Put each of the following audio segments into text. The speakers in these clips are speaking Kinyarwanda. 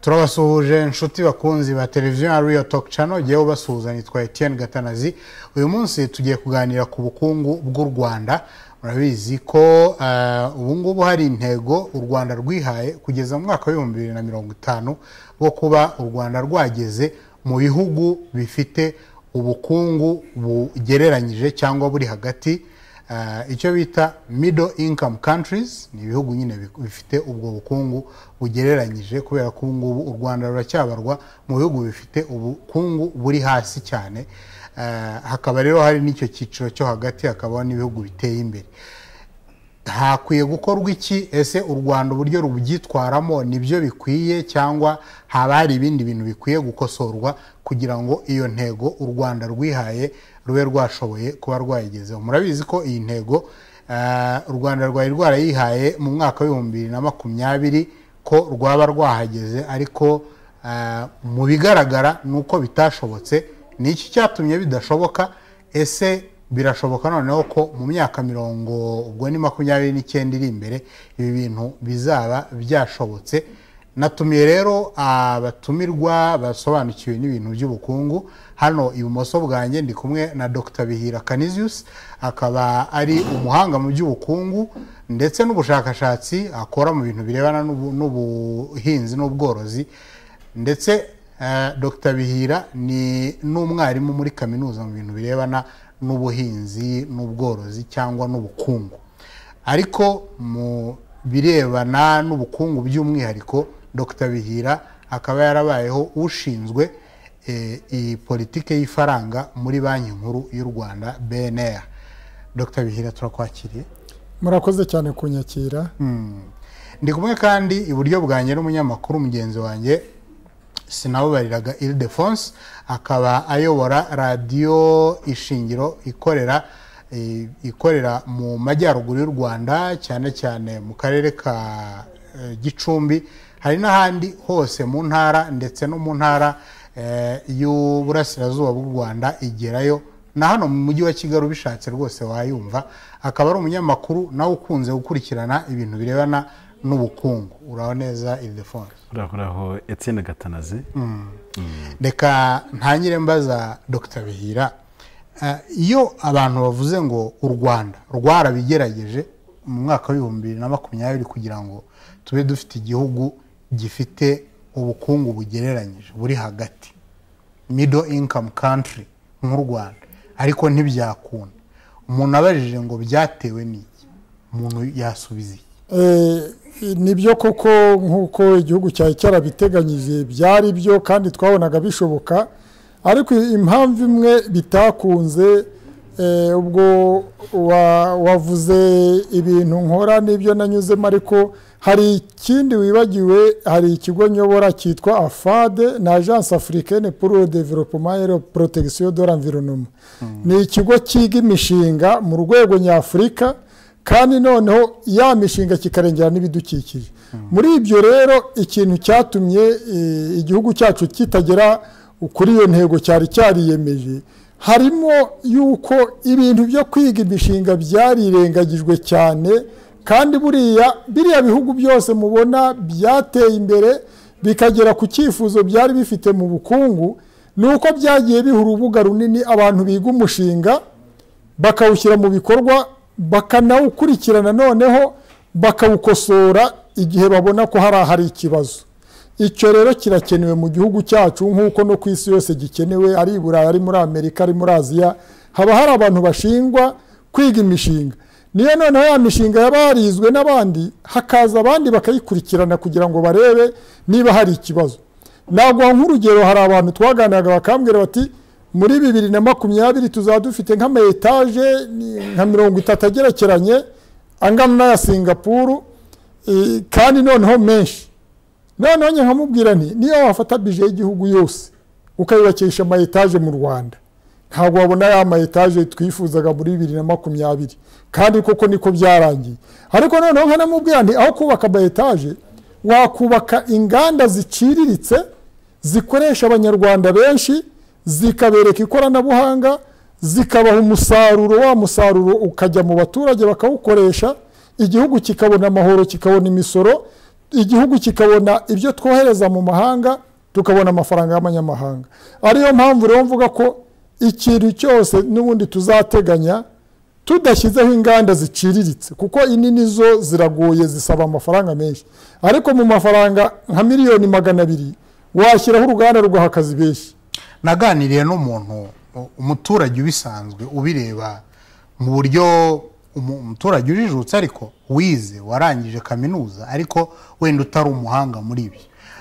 turabasuhuje inshuti bakunzi ba televiziyo ya riyo toki cano jyewe ubasuhuza nitwa etiyeni gatanazi uyu munsi tugiye kuganira ku bukungu bw'u rwanda murabizi ko eh, ubu ngubu hari intego u rwanda rwihaye kugeza mu mwaka w'ibihumbi bibiri na mirongo itanu bwo kuba u rwanda rwageze mu bihugu bifite ubukungu bugereranyije cyangwa buri hagati eh, icyo bita middle income countries ni ibihugu nyine bi- bifite ubwo bukungu bugereranyije kubera ko ubu ngubu u rwanda ruracyabarwa mu bihugu bifite ubukungu buri hasi cyane Eh, hakaba rero hari n'icyo cyiciro cyo hagati hakabaho n'ibihugu biteye imbere hakwiye gukorwa iki ese u rwanda uburyo rubyitwaramo nibyo bikwiye cyangwa haba hari ibindi bintu bikwiye gukosorwa kugira ngo iyo ntego u rwanda rwihaye rube rwashoboye kuba rwayigezeho murabizi ko iyi ntego eh, u rwanda rwari rwarayihaye mu mwaka w'ibihumbi bibiri na makumyabiri ko rwaba rwahageze ariko eh, mu bigaragara ni uko bitashobotse ni iki cyatumye bidashoboka ese birashoboka noneho ko mu myaka mirongo ubwo ni makumyabiri n'icyenda iri imbere ibi bintu bizaba byashobotse natumiye rero abatumirwa basobanukiwe n'ibintu by'ubukungu hano ibumoso bwanjye ndi kumwe na dr bihira canisius akaba ari umuhanga mu by'ubukungu ndetse n'ubushakashatsi akora mu bintu birebana n'ubu- n'ubuhinzi n'ubworozi ndetse eh, dr bihira ni n'umwarimu muri kaminuza mu bintu birebana n'ubuhinzi n'ubworozi cyangwa n'ubukungu ariko mu birebana n'ubukungu by'umwihariko dr bihira akaba yarabayeho ushinzwe eh, iyi politike y'ifaranga muri banki nkuru y'u rwanda bnr dr bihira turakwakiriye murakoze cyane kunyakira ndi kumwe kandi iburyo bwanjye n'umunyamakuru mugenzi wanjye sinabubariraga iridefonse akaba ayobora radiyo ishingiro ikorera eh, ikorera mu majyaruguru y'u rwanda cyane cyane mu karere ka eh, gicumbi hari n'ahandi hose mu ntara ndetse no mu ntara eh, y'uburasirazuba bw'u rwanda igerayo na hano mu mujyi wa kigali ubishatse rwose wayumva akaba ari umunyamakuru nawe ukunze gukurikirana ibintu birebana n'ubukungu uraho neza iridefonse urahoraho etsine gatanazi reka ntangire mbaza dr bihira Eh, iyo abantu bavuze ngo u rwanda rwarabigerageje mu mwaka w'ibihumbi bibiri na makumyabiri kugira ngo tube dufite igihugu gifite ubukungu bugereranyije buri hagati middle income country nk'u rwanda ariko ntibyakunda umuntu abajije ngo byatewe n'iki umuntu yasubiza iki Eh, nibyo koko nk'uko igihugu cyari cyarabiteganyije byari byo kandi twabonaga bishoboka ariko impamvu imwe bitakunze eh, ubwo wa- wavuze ibintu nkora n'ibyo nanyuzemo ariko hari ikindi wibagiwe hari ikigo nyobora cyitwa afade na agence africaine pour le développement et la protection de l'environnement ni ikigo cyiga imishinga mu rwego nyafurika kandi noneho ya mishinga kikarengera n'ibidukikije muri ibyo rero ikintu cyatumye eh, igihugu cyacu kitagera kuri iyo ntego cyari cyariyemeje harimo yuko ibintu byo kwiga imishinga byarirengagijwe cyane kandi buriya biriya bihugu byose mubona byateye imbere bikagera ku cyifuzo byari bifite mu bukungu ni uko byagiye biha urubuga runini abantu biga umushinga bakawushyira mu bikorwa bakanawukurikirana noneho bakawukosora igihe babona ko hari ahari ikibazo icyo rero kirakenewe mu gihugu cyacu nk'uko no ku isi yose gikenewe ari i burayi ari muri amerika ari muri aziya haba hari abantu bashingwa kwiga imishinga niyo noneho ya mishinga yaba yarizwe n'abandi hakaza abandi bakayikurikirana kugira ngo barebe niba hari ikibazo naguha nk'urugero hari abantu twaganiraga bakambwira bati muri bibiri na makumyabiri tuzaba dufite nk'ama etaje ni- nka mirongo itatu agerekeranye angana n'aya singapuru eh, kandi noneho menshi noneho njye nkamubwira nti niyo wafata bije y'igihugu yose ukayubakisha ama etaje mu rwanda ntabwo wabona ya ma etaje twifuzaga muri bibiri na makumyabiri kandi koko niko byarangiye ariko noneho nkanamubwira nti aho kubaka ama etaje wakubaka inganda ziciriritse zikoresha abanyarwanda benshi zikabereka ikoranabuhanga zikabaha umusaruro wa musaruro ukajya mu baturage bakawukoresha igihugu kikabona amahoro kikabona imisoro igihugu kikabona ibyo twohereza mu mahanga tukabona amafaranga y'amanyamahanga ariyo mpamvu rero mvuga ko ikintu cyose n'ubundi tuzateganya tudashyizeho inganda ziciriritse kuko inini zo ziragoye zisaba amafaranga menshi ariko mu mafaranga nka miliyoni magana abiri washyiraho uruganda rugaha akazi benshi naganiriye n'umuntu u- umuturage ubisanzwe ubireba mu buryo umu- umuturage ujijutse ariko wize warangije kaminuza ariko wenda utari umuhanga muri ibyo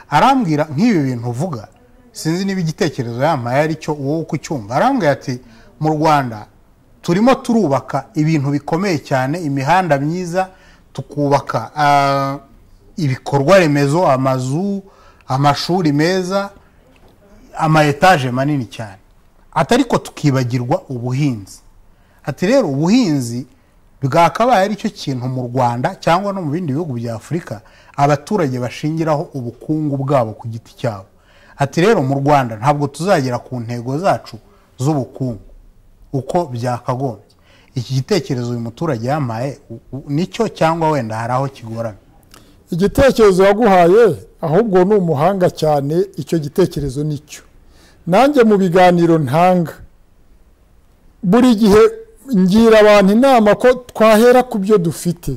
arambwira nk'ibi bintu uvuga sinzi niba igitekerezo yampaye ari cyo wowe uko ucyumva arambwira ati mu rwanda turimo turubaka ibintu bikomeye cyane imihanda myiza tukubaka ah, ibikorwa remezo amazu amashuri meza ama etaje manini cyane ati ariko tukibagirwa ubuhinzi ati rero ubuhinzi bwakabaye aricyo kintu mu rwanda cyangwa no mu bindi bihugu bya afurika abaturage bashingiraho ubukungu bwabo ku giti cyabo ati rero mu rwanda ntabwo tuzagera ku ntego zacu z'ubukungu uko byakagombye iki gitekerezo uyu muturage yampaye u- u- nicyo cyangwa wenda hari aho kigoramye igitekerezo yaguhaye ahubwo ni umuhanga cyane icyo gitekerezo nicyo nanjye mu biganiro ntanga buri gihe ngira abantu inama ko twahera ku byo dufite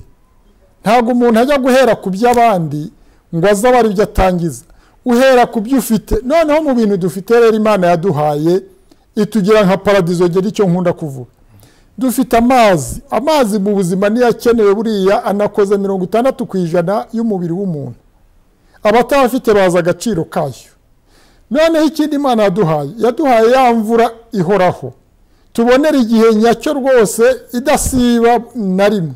ntabwo umuntu ajya guhera ku by'abandi ngo aze aba ari byo atangiza uhera ku byo ufite noneho mu bintu dufite rero imana yaduhaye itugira nka paradizo ngera icyo nkunda kuvuga dufite amazi amazi mu buzima niyo akenewe buriya anakoze mirongo itandatu ku ijana y'umubiri w'umuntu abatayafite bazi agaciro kayo noneho ikindi imana yaduhaye yaduhaye ya mvura ihoraho tubonera igihe nyacyo rwose idasiba na rimwe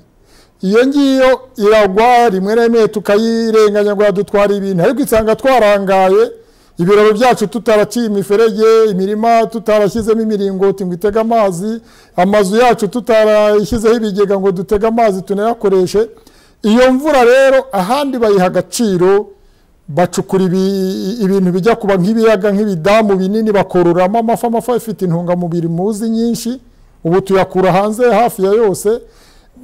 iyo ngiyo iragwa rimwe na rimwe tukayirenganya ngo yadutwara ibintu ariko isanga twarangaye ibiraro byacu tutaraciye imiferege imirima tutarashyizemo imiringoti ngo itege amazi amazu yacu tutarashyizeho ibigega ngo dutege amazi tunayakoreshe iyo mvura rero ahandi bayiha agaciro bacukura ibi- ibintu bijya kuba nk'ibiyaga nk'ibidamu binini bakororamo amafi amafi afite intungamubiri muzi nyinshi ubu tuyakura hanze hafi ya yose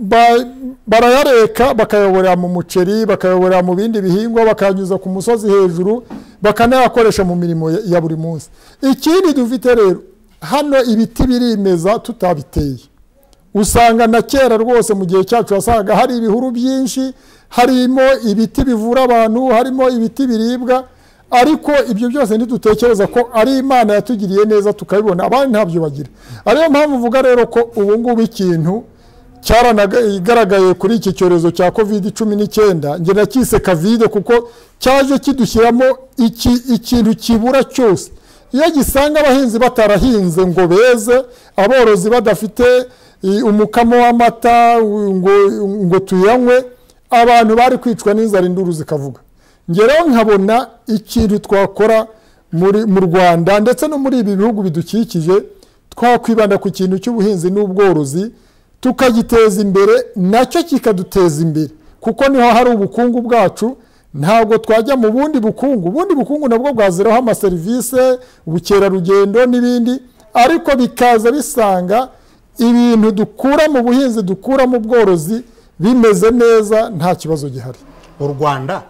ba- barayareka bakayaborera mu muceri bakayaborera mu bindi bihingwa bakayanyuza ku musozi hejuru bakanayakoresha mu mirimo ya- ya buri munsi ikindi dufite rero hano ibiti birimeza tutabiteye usanga na kera rwose mu gihe cyacu wasangaga hari ibihuru byinshi harimo ibiti bivura abantu harimo ibiti biribwa ariko ibyo byose ntidutekereza ko ari imana yatugiriye neza tukabibona abandi ntabyo bagira ariyo mpamvu uvuga rero ko ubu ngubu ikintu cyaranagaragaye kuri iki cyorezo cya covid cumi n'icyenda njye nacyise kavide kuko cyaje kidushyiramo iki- ikintu kibura cyose iyo gisanga abahinzi batarahinze ngo beze aborozi badafite i- umukamo w'amata u- ngo, ngo tuyanywe abantu bari kwicwa n'inzara induru zikavuga ngereho nkabona ikintu twakora muri- mu rwanda ndetse no muri ibi bihugu bidukikije twakwibanda ku kintu cy'ubuhinzi n'ubworozi tukagiteza imbere nacyo kikaduteza imbere kuko niho hari ubukungu bwacu ntabwo twajya mu bundi bukungu ubundi bukungu nabwo bwaziraho amaserivisi ubukerarugendo n'ibindi ariko bikaza bisanga ibintu dukura mu buhinzi dukura mu bworozi bimeze neza nta kibazo gihari u rwanda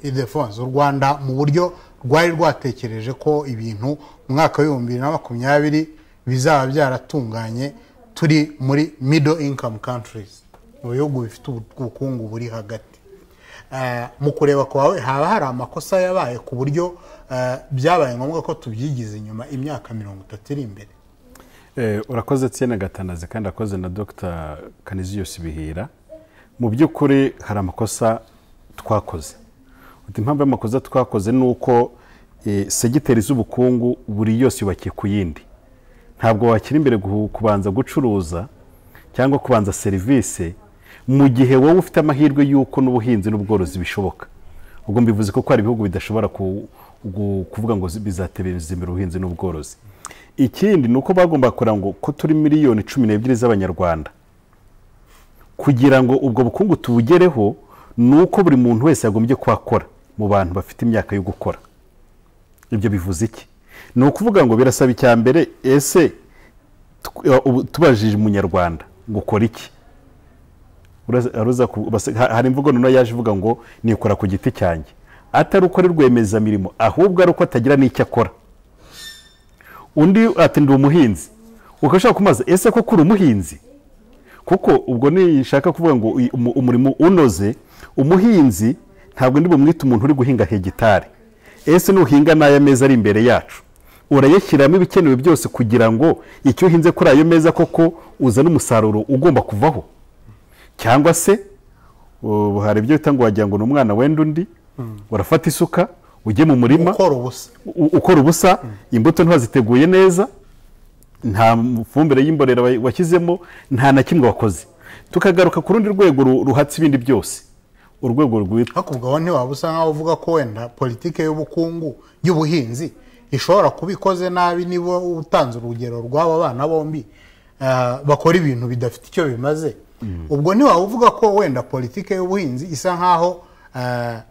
idefonse u rwanda mu buryo rwari rwatekereje ko ibintu mu mwaka w'ibihumbi bibiri na makumyabiri bizaba byaratunganye turi muri middle income countries mu bihugu bifite ubu- ubukungu buri hagati Eh, mu kureba kwawe haba hari amakosa yabaye ku buryo eh, byabaye ngombwa ko tubyigize inyuma imyaka mirongo itatu iri imbere Eh, urakoze Etienne gatanazi kandi akoze na dr kaniziyos bihira mu by'ukuri hari amakosa twakoze Uti impamvu y'amakosa twakoze ni uko eh, segiteri z'ubukungu buri yose yubakiye ku yindi ntabwo wakira imbere guhu- kubanza gucuruza cyangwa kubanza serivisi mu gihe wowe ufite amahirwe y'uko n'ubuhinzi n'ubworozi bishoboka ubwo mbivuze ko hari ibihugu bidashobora ku- gu- kuvuga ngo zi- bizateza imbere ubuhinzi n'ubworozi ikindi ni uko bagomba kureba ngo ko turi miliyoni cumi n'ebyiri z'abanyarwanda kugira ngo ubwo bukungu tubugereho ni uko buri muntu wese yagombye kuhakora mu bantu bafite imyaka yo gukora ibyo bivuze iki ni ukuvuga ngo birasaba icya mbere ese tw- ubu- tubajije umunyarwanda ngo ukora iki uraza- aruza ku- basa- ha- hari imvugo noneho yaje ivuga ngo nikora ku giti cyanjye atari uko ari rwiyemezamirimo ahubwo ari uko atagira n'icyo akora undi ati ndi umuhinzi ukashaka kumaza ese koko uri umuhinzi kuko ubwo nishaka kuvuga ngo uyu- umu- umurimo unoze umuhinzi ntabwo ndi bumwite umuntu uri guhinga hegitari ese nuhinga n'aya meza ari imbere yacu urayashyiramo ibikenewe byose kugira ngo icyo uhinze kuri ayo meza koko uzane umusaruro ugomba kuvaho cyangwa se ubu hari ibyo bita ngo wagira ngo ni umwana wenda undi urafata isuka ujye mu murima ukora ubusa u- ukora ubusa imbuto ntiwaziteguye neza nta fumbire y'imborera wa- washyizemo nta na kimwe wakoze tukagaruka ku rundi rwego ru- ruhatse ibindi byose urwego rwitwa ariko ubwo wowe ntiwaba usa nkaho uvuga ko wenda politiki y'ubukungu y'ubuhinzi ishobora kuba ikoze nabi niba utanze urugero rw'aba bana bombi ah, bakora ibintu bidafite icyo bimaze ubwo ntiwaba uvuga ko wenda politiki y'ubuhinzi isa nkaho ah,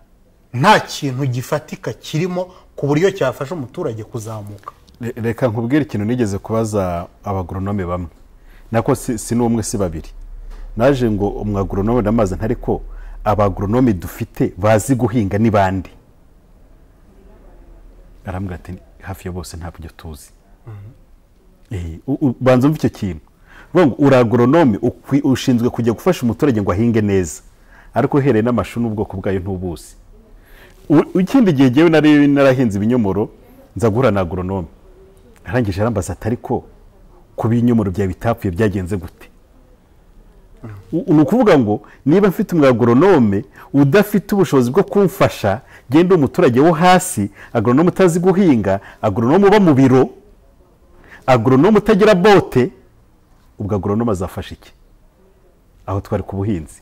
nta kintu gifatika kirimo ku buryo cyafasha umuturage kuzamuka Re- reka nkubwire ikintu nigeze kubaza abagoronome bamwe nako si, si n'umwe si babiri naje ngo umwagoronome ndamaze ntari ko abagoronome dufite bazi guhinga ni bande arambwira ati hafi ya bose ntabyo tuzi Eh, u- u- banza umva icyo kintu Vuga ngo uri agoronome ukwi- ushinzwe kujya gufasha umuturage ngo ahinge neza ariko uhereye n'amashu n'ubwoko bwayo ntubuzi U- ikindi gihe jyewe nari narahinze ibinyomoro nza guhura na agoronome arangije arambaza ati ariko ku binyomoro byawe bitapfuye byagenze gute U- ni ukuvuga ngo niba mfite umwagoronome udafite ubushobozi bwo kumfasha genda umuturage wo hasi agoronome utazi guhinga agoronome uba mu biro agoronome utagira bote ubwo agoronome azafasha iki aho twari ku buhinzi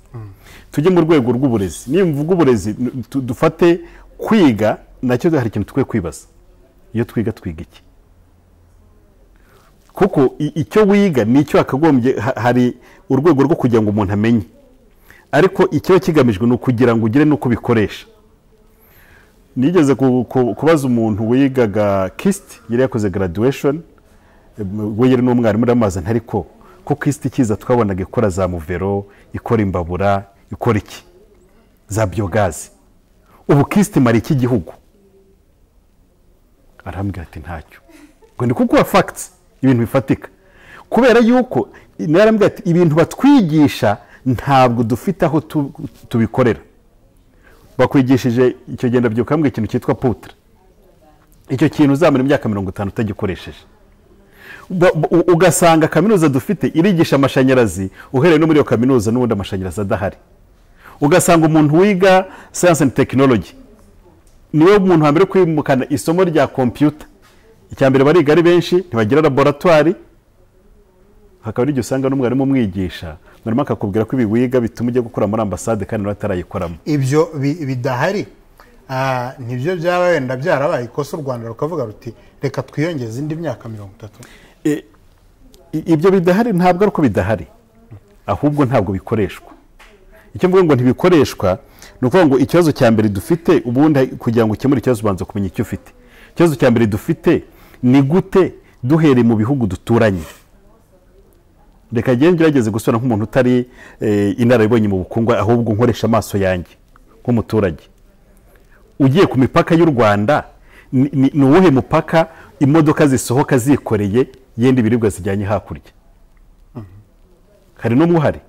tujye mu rwego rw'uburezi niyo mvuga uburezi n- tu- dufate kwiga nacyo hari ikintu tukwiye kwibaza iyo twiga twiga iki kuko i- icyo wiga ni icyo hakagombye ha- hari urwego rwo kugira ngo umuntu amenye ariko ikiba kigamijwe ni ukugira ngo ugire n'uko ubikoresha nigeze ku- ku- kubaza umuntu wigaga kisiti yari yakoze graduation we yari n'umwarimu uramaza ntari ko ko kisiti kiza twabonaga ikora za muvero ikora imbabura ikora iki za biyogazi ubu kisiti imara iki gihugu arambwira ati ntacyo ngo ni kukuba fagiti ibintu bifatika kubera yuko nawe arambwira ati ibintu batwigisha ntabwo dufite aho tu- tubikorera bakwigishije icyo genda byuka bambwira ikintu cyitwa putre icyo kintu uzamara imyaka mirongo itanu utagikoresheje Ba- ba- u- ugasanga kaminuza dufite irigisha amashanyarazi uhereye no muri iyo kaminuza n'ubundi amashanyarazi adahari ugasanga umuntu wiga science and technology niwe muntu wa mbere kwimukana isomo rya kompiyuta icya mbere bariga ari benshi ntibagira laboratwari hakaba ari igihe usanga n'umwarimu umwigisha mwarimu akakubwira ko ibi wiga bituma ujya gukora muri ambasade kandi nawe atarayikoramo ibyo bi- bidahari ah, nibyo byaba wenda byarabaye ikosa u rwanda rukavuga ruti reka twiyongeze indi myaka mirongo itatu I- ibyo bidahari ntabwo ari uko bidahari ahubwo ntabwo bikoreshwa icyo mvuga ngo ntibikoreshwa ni ukuvuga ngo ikibazo cya mbere dufite ubundi kugira ngo ukemure ikibazo ubanza kumenya icyo ufite ikibazo cya mbere dufite ni gute duhereye mu bihugu duturanye reka njye ngerageze gusubira nk'umuntu utari eh, inararibonye mu bukungu ahubwo nkoresha amaso yanjye nk'umuturage ugiye ku mipaka y'u rwanda ni- ni ni uwuhe mupaka imodoka zisohoka zikoreye yenda ibiribwa zijyanye hakurya hari n'umwe uhari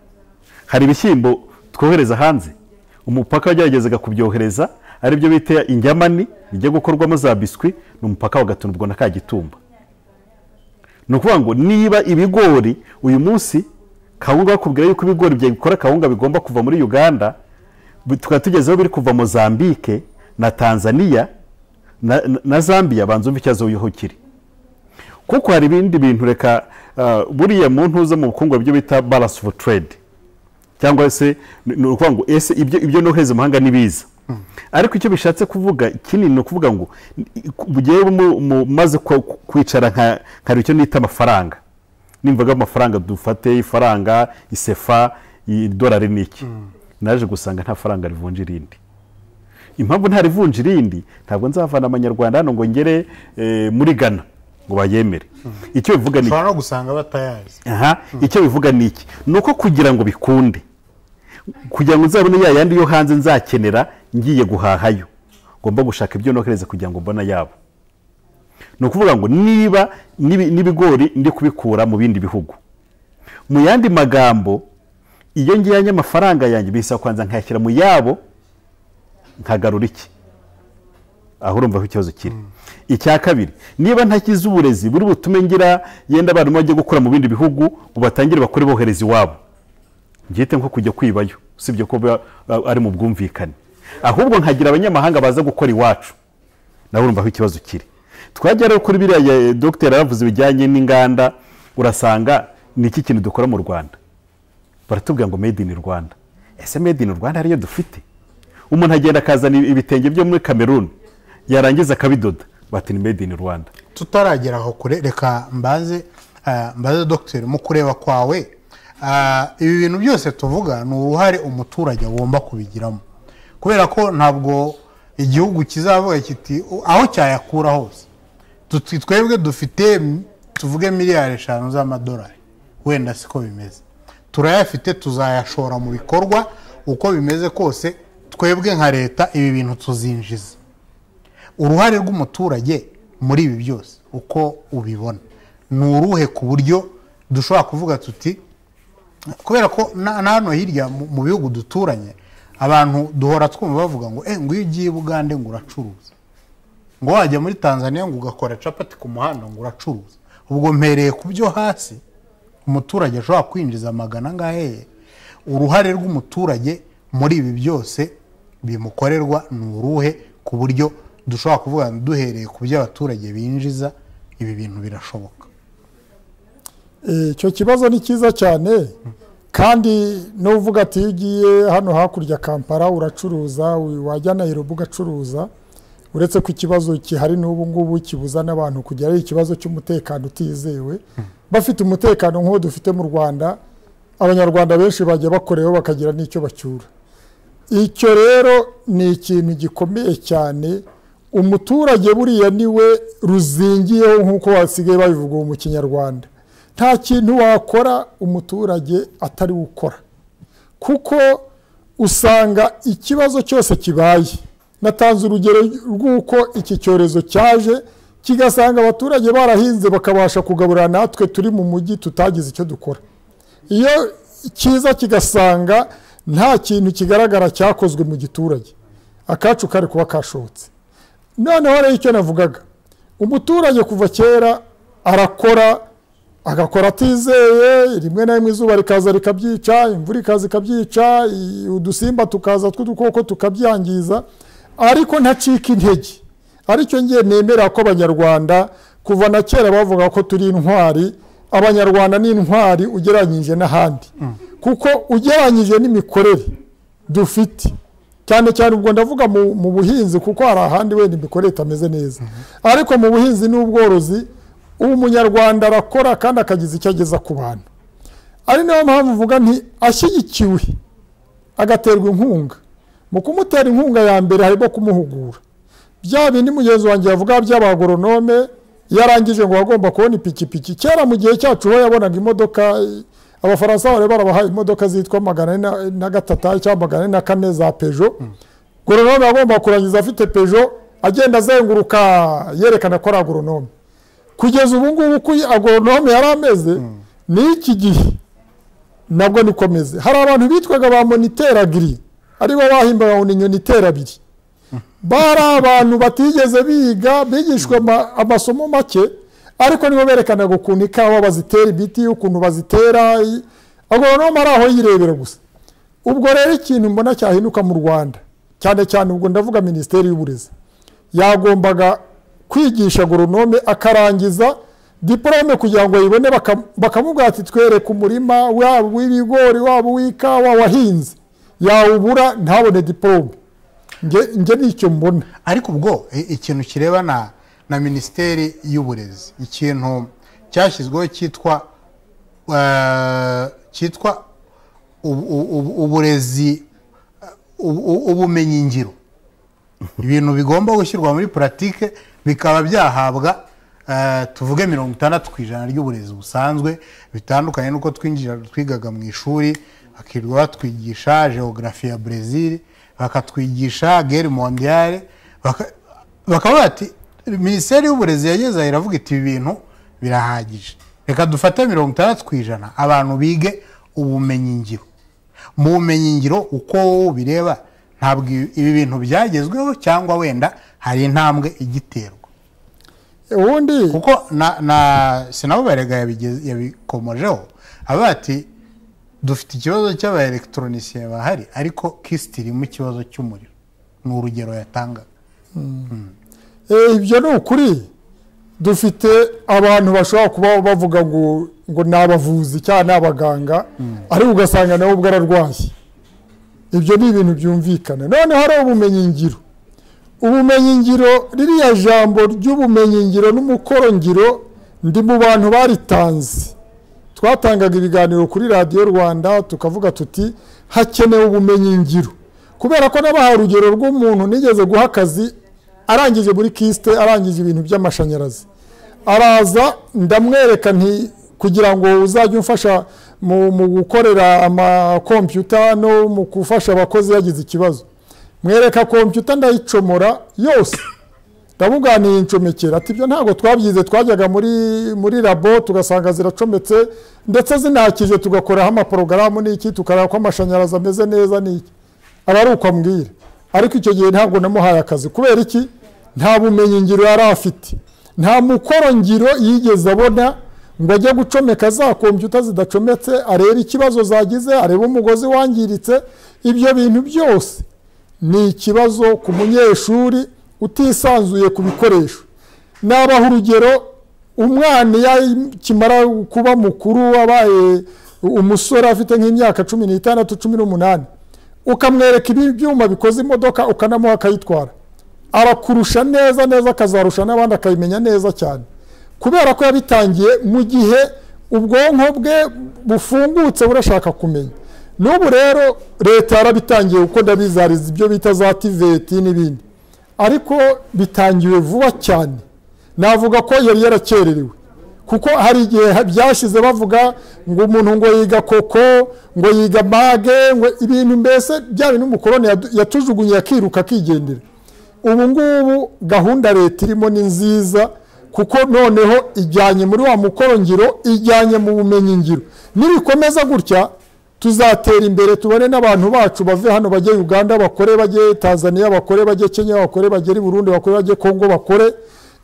hari ibishyimbo twohereza hanze umupaka wageragezaga kubyohereza aribyo bita injyamani bijya gukorwamo za biswi ni umupaka wa gatunubwo na kagitumba ni ukuvuga ngo niba ibigori uyu munsi kawunga bakubwira yuko ibigori bikora kawunga bigomba kuva muri uganda bi- tukaba tugezeho biri kuva mozambike na tanzania na, na- na zambia banza umva ikibazo aho kiri kuko hari ibindi bintu reka ah, buriya mu ntuza mu bukungu byo bita balance of trade cyangwa se ni ni ukuvuga ngo ese ibyo ibyo nohereza amahanga ni biza ariko icyo bishatse kuvuga kinini ni ukuvuga ngo bugiye mumaze kwicara nka hari icyo nita amafaranga nimvaga amafaranga dufate ifaranga isefa idolari ni iki naje gusanga nta faranga rivunja irindi impamvu nta rivunja irindi ntabwo nzavana amanyarwanda hano ngo ngere eh, muri ghana ngo bayemere icyo bivuga ni iki? ushobora no gusanga batayazi aha icyo bivuga ni iki ni uko kugira ngo bikunde kugira ngo nzabone ya yandi yo hanze nzakenera ngiye guhahayo ngomba gushaka ibyo nohereza kugira ngo mbone yabo ni ukuvuga ngo niba n'ibi- n'ibigori ndi kubikura mu bindi bihugu mu yandi magambo iyo ngiyanye amafaranga yanjye bisaba kubanza nkayashyira mu yabo nkagarura iki aho urumva ko ikibazo kiri icya kabiri niba ntakize uburezi buri butume ngira yenda abarimu bajye gukora mu bindi bihugu ngo batangire bakore bohereza iwabo byite nko kujya kwibayo usibye ko biba- ari mu bwumvikane ahubwo nkagira abanyamahanga baza gukora iwacu nawe urumva aho ikibazo kiri twajya rero kuri biriya ya- dogiteri yaravuze bijyanye n'inganda urasanga ni iki kintu dukora mu rwanda baratubwira ngo made in rwanda ese made in rwanda ariyo dufite umuntu agenda akazana ibitenge byo muri cameroon yarangiza akabidoda bati ni made in rwanda tutaragera aho kure reka mbaze ah, mbaze dogiteri mu kureba kwawe ah, ibi bintu byose tuvuga ni uruhare umuturage agomba kubigiramo kubera ko ntabwo igihugu kizavuga kiti "U- aho cyayakura hose Tuti- twebwe dufite m- tuvuge miliyari eshanu z'amadolari wenda siko bimeze turayafite tuzayashora mu bikorwa uko bimeze kose twebwe nka leta ibi bintu tuzinjiza uruhare rw'umuturage muri ibi byose uko ubibona ni uruhe ku buryo dushobora kuvuga tuti kubera ko na na hano hirya mu- mu bihugu duturanye abantu duhora twumva bavuga ngo eh nguyu ugiye i bugande ngo uracuruza ngo wajya muri tanzania ngo ugakora capati ku muhanda ngo uracuruza ubwo mpereye ku byo hasi umuturage ashobora kwinjiza magana angaheye uruhare rw'umuturage muri ibi byose bimukorerwa ni uruhe ku buryo dushobora kuvuga ngo duhereye ku byo abaturage binjiza ibi bintu birashoboka Eh, icyo kibazo ni cyiza cyane kandi n'uvuga ati iyo ugiye hano hakurya kampala uracuruza u- wajya nayirobi ugacuruza uretse ko ikibazo gihari n'ubu ngubu kibuza n'abantu kugera ari ikibazo cy'umutekano utizewe bafite umutekano nk'uwo dufite mu rwanda abanyarwanda benshi bajya bakoreweho bakagira n'icyo bacyura icyo rero ni ikintu gikomeye cyane umuturage buriya niwe ruzingiyeho nk'uko basigaye babivuga ubu mu kinyarwanda nta kintu wakora umuturage atari gukora kuko usanga ikibazo cyose kibaye natanze urugero rw'uko iki cyorezo cyaje kigasanga abaturage barahinze bakabasha kugaburira natwe turi mu mujyi tutagize icyo dukora iyo kiza kigasanga nta kintu kigaragara cyakozwe mu giturage akacu kari kuba kashobotse noneho rero icyo navugaga umuturage kuva kera arakora agakora atizeye rimwe na rimwe izuba rikaza rikabyica imvura ikaza ikabyica i- udusimba tukaza tw'udukoko tukabyangiza ariko ntacika intege aricyo ngiye nemera ko abanyarwanda kuva na kera bavuga ko turi intwari abanyarwanda ni intwari ugereranyije n'ahandi kuko ugereranyije n'imikorere dufite cyane cyane ubwo ndavuga mu, mu buhinzi kuko hari ahandi wenda imikorere itameze neza ariko mu buhinzi n'ubworozi ubu umunyarwanda arakora kandi akagiza icyo ageza ku bantu ari nayo mpamvu mvuga nti ashyigikiwe agaterwa inkunga mu kumutera inkunga ya mbere harimo kumuhugura bya bindi mugenzi wanjye yavuga by'abagoronome yarangije ngo wagomba kubona ipikipiki kera mu gihe cyacu ho yabonaga imodoka eh, abafaransa bari barabahaye imodoka zitwa magana ane na- na gatatu cyangwa magana ane na kane za peugeot goronome yagomba kurangiza afite peugeot agenda azenguruka yerekana ko ari agoronome kugeza ubu ngubu uko agoronome yari ameze ni iki gihe nabwo niko ameze hari abantu bitwaga ba moniteragiri aribo bahimbaga ngo ni inyoni iterabiri bari abantu batigeze biga bigishwa ama- amasomo make ariko nibo berekanaga ukuntu ikawa bazitera imiti ukuntu bazitera i- agoronome ari aho yirebera gusa ubwo rero ikintu mbona cyahinduka mu rwanda cyane cyane ubwo ndavuga minisiteri y'uburezi yagombaga kwigisha agoronome akarangiza diporome kugira ngo ayibone baka- bakamubwira ati twereke umurima waba uw'ibigori waba uw'ikawa wahinze yawubura ntabone diporome Nge- nge ni icyo mbona ariko ubwo i- ikintu kirebana na minisiteri y'uburezi ikintu cyashyizweho cyitwa eh, cyitwa ubu- ubu- uburezi ubumenyingiro ibintu bigomba gushyirwa muri puratike bikaba byahabwa eh, tuvuge mirongo itandatu ku ijana ry'uburezi busanzwe bitandukanye n'uko twinjira twigaga mu ishuri bakirirwa batwigisha geogarafi ya brezil bakatwigisha gere mondiyare bakavuga ati minisiteri y'uburezi yageze aha iravuga iti ibi bintu birahagije reka dufate mirongo itandatu ku ijana abantu bige ubumenyingiro mu bumenyingiro uko wowe ubireba ntabwo ibi bintu byagezweho cyangwa wenda hari intambwe igiterwa ubundi kuko na na sinabo barega yabigeze- yabikomojeho avuga ati dufite ikibazo cy'abaelegitoronisiye bahari ariko kisiti irimo ikibazo cy'umuriro ni urugero yatangaga Eh, ibyo ni ukuri dufite abantu bashobora kuba bavuga ngo ngo ni abavuzi cyangwa ni abaganga ariko ugasanga nawe ubwo ararwaye ibyo ni ibintu byumvikana noneho hari ubumenyingiro ubumenyingiro ririya jambo ry'ubumenyingiro n'umukorongiro ndi mu bantu baritanze twatangaga ibiganiro kuri radiyo rwanda tukavuga tuti hakenewe ubumenyingiro kubera ko nabahaye urugero rw'umuntu nigeze guha akazi arangije muri kisite arangije ibintu by'amashanyarazi araza ndamwereka nti kugira ngo uzajye umfasha mu mu gukorera amakompiyuta no mu gufasha abakozi yagize ikibazo mwereka kompiyuta ndayicomora yose ndamuganiye incomekera ati ibyo ntabwo twabyize twajyaga muri muri labo tugasanga ziracometse ndetse zinakije tugakoraho amaporogaramu n'iki tukareba ko amashanyarazi ameze neza n'iki aba ari uko ambwira ariko icyo gihe ntabwo namuhaye akazi kubera iki nta bumenyi ngiro yari afite nta mukoro ngiro yigeze abona ngo ajye gucomeka za kompiyuta zidacometse arebe ikibazo zagize arebe umugozi wangiritse ibyo bintu byose ni ikibazo ku munyeshuri utisanzuye ku bikoresho nabaha urugero umwana iyo akimara kuba mukuru wabaye umusore afite nk'imyaka cumi n'itandatu cumi n'umunani ukamwereka ibi byuma bikoze imodoka ukanamuha akayitwara arakurusha neza neza akazarusha n'abandi akayimenya neza cyane kubera ko yabitangiye mu gihe ubwonko bwe bufungutse burashaka kumenya n'ubu rero leta yarabitangiye kuko ndabizariza ibyo bita za tiveti n'ibindi ariko bitangiwe vuba cyane navuga ko yari yarakererewe kuko hari igihe ha- byashize bavuga ngo umuntu ngo yiga koko ngo yiga mage ngo ibintu mbese bya bintu umukoroni yadu- yatujugunye akiruka akigendera ubu ngubu gahunda leta irimo ni nziza kuko noneho ijyanye muri wa mukorongiro ijyanye mu bumenyingiro nibikomeza gutya tuzatera imbere tubone n'abantu bacu bave hano bajye uganda bakore bajye tanzania bakore bajye kenya bakore bagere i burundi bakore bajye kongo bakore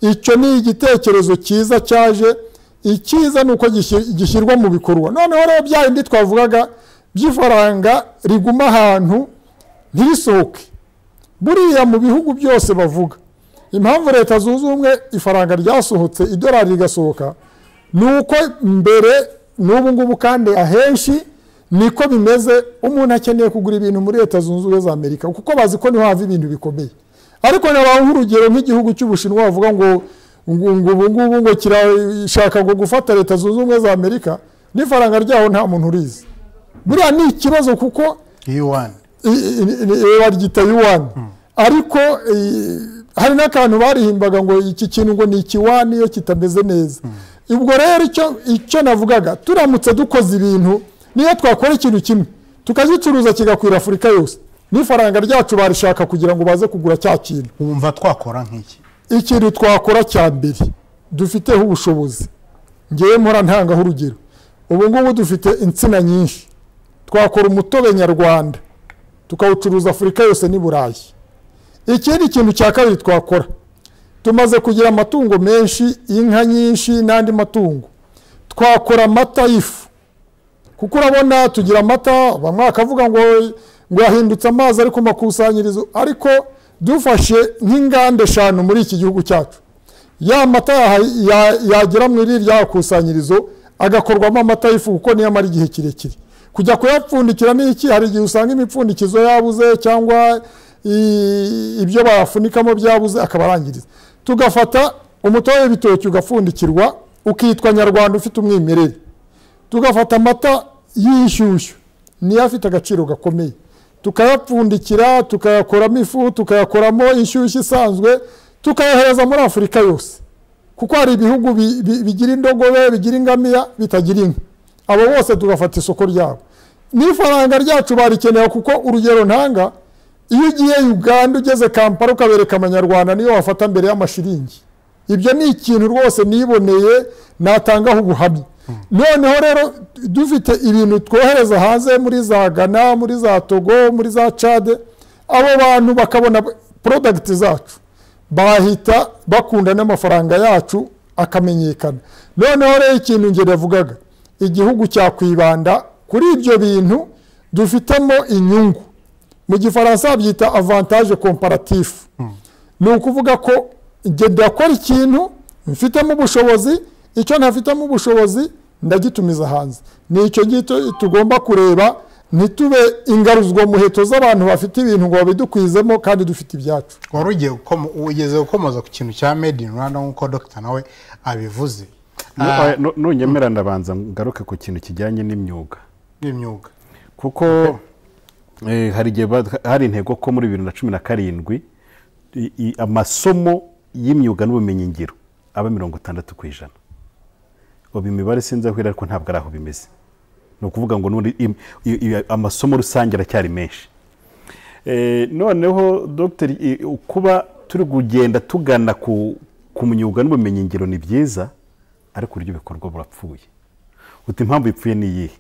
icyo ni igitekerezo cyiza cyaje icyiza ni uko gishyi- gishyirwa mu bikorwa noneho rero bya bindi twavugaga by'ifaranga riguma ahantu ntirisohoke buriya mu bihugu byose bavuga impamvu leta zunze ubumwe ifaranga ryasohotse idolari rigasohoka ni uko mbere n'ubu ngubu kandi ahenshi niko bimeze umuntu akeneye kugura ibintu muri leta zunze ubumwe za amerika kuko bazi ko niho hava ibintu bikomeye ariko nabaha nk'urugero nk'igihugu cy'ubushinwa bavuga ngo ngo ngo ubu ngubu ngo kirashaka ngo gufata leta zunze ubumwe za amerika n'ifaranga ryaho nta muntu urizi buriya ni ikibazo kuko iyo wani i- i- i- baryita yuwani ariko i- hari n'akantu barihimbaga ngo iki kintu ngo ni ikiwani iyo kitameze neza ubwo rero icyo icyo navugaga turamutse dukoze ibintu niyo twakora ikintu kimwe tukagicuruza kigakwira afurika yose n'ifaranga ryacu barishaka kugira ngo baze kugura cya kintu wumva twakora nk'iki ikintu twakora cya mbere dufiteho ubushobozi ngewe mpora ntangaho urugero ubu ngubu dufite insina nyinshi twakora umutobe nyarwanda tukawucuruza afurika yose n'i burayi ikindi kintu cya kabiri twakora tumaze kugira amatungo menshi inka nyinshi n'andi matungo twakora amata y'ifu kuko urabona tugira amata bamwe bakavuga ngo ngo yahindutse amazi ari ku makusanyirizo ariko dufashe nk'inganda eshanu muri iki gihugu cyacu ya mata yaha- ya- yagera mu iri rya kusanyirizo agakorwamo amata y'ifu kuko niyo amara igihe kirekire kujya kuyapfundikira ni iki hari igihe usanga imipfundikizo yabuze cyangwa i- ibyo bayafunikamo byabuze akabarangiriza tugafata umutobe w'ibitoki ugapfundikirwa ukitwa nyarwanda ufite umwimerere tugafata amata y'inshyushyu niyo afite agaciro gakomeye tukayapfundikira tukayakoramo ifu tukayakoramo inshyushyu isanzwe tukayohereza muri afurika yose kuko hari ibihugu bi- bi- bigira indogobe bigira ingamiya bitagira inka abo bose tugafata isoko ryabo n'ifaranga ryacu barikenera kuko urugero ntanga iyo ugiye uganda ugeze kampala ukabereka amanyarwanda niyo wafata mbere y'amashiringi ibyo ni ikintu rwose niboneye natangaho ubuhamya noneho rero dufite ibintu twohereza hanze muri za gana muri za togo muri za cade abo bantu bakabona porodagiti zacu bahita bakunda n'amafaranga yacu akamenyekana noneho rero ikintu ngeri yavugaga igihugu cyakwibanda kuri ibyo bintu dufitemo inyungu mu gifaransa babyita avantage komparatifu ni ukuvuga ko njye ndakora ikintu mfitemo ubushobozi icyo ntafitemo ubushobozi ndagitumiza hanze ni icyo ngicyo tugomba kureba ntitube ingaruzwa muheto z'abantu bafite ibintu ngo babidukwizemo kandi dufite ibyacu wari ugiye gukomo- ugeze gukomoza ku kintu cya made in rwanda nk'uko dogita nawe abivuze Ah, Nu- nu- nunyemera ndabanza ngaruke ku kintu kijyanye n'imyuga n'imyuga kuko eh, hari igihe ba- hari intego ko muri bibiri na cumi na karindwi i- i- amasomo y'imyuga n'ubumenyingiro aba mirongo itandatu ku ijana ubu imibare sinzi aho iri ariko ntabwo ari aho bimeze ni ukuvuga ngo n'ubundi im- i- i- amasomo rusange aracyari menshi Eh, noneho dogiteri i- u- kuba turi kugenda tugana ku ku myuga n'ubumenyingiro ni byiza ariko uburyo bikorwa burapfuye uti impamvu ipfuye ni iyihe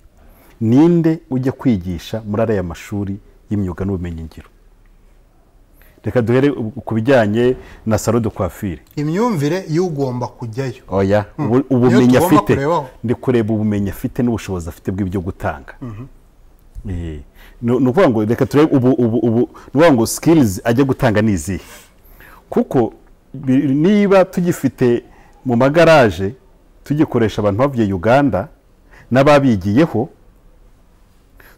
ninde ujya kwigisha muri ariya mashuri y'imyuga n'ubumenyingiro reka duhere u- ku bijyanye na salo de coiffure imyumvire y'ugomba kujyayo oya ubu- ubumenyi Iyo tugomba afite kurebaho. ndi kureba ubumenyi afite n'ubushobozi afite bw'ibyo gutanga Eh, ni ni ukuvuga ngo reka turebe ubu ubu ubu ni ukuvuga ngo sikirizi ajya gutanga ni izihe kuko bi- niba tugifite mu magaraje tugikoresha abantu bavuye uganda n'ababigiyeho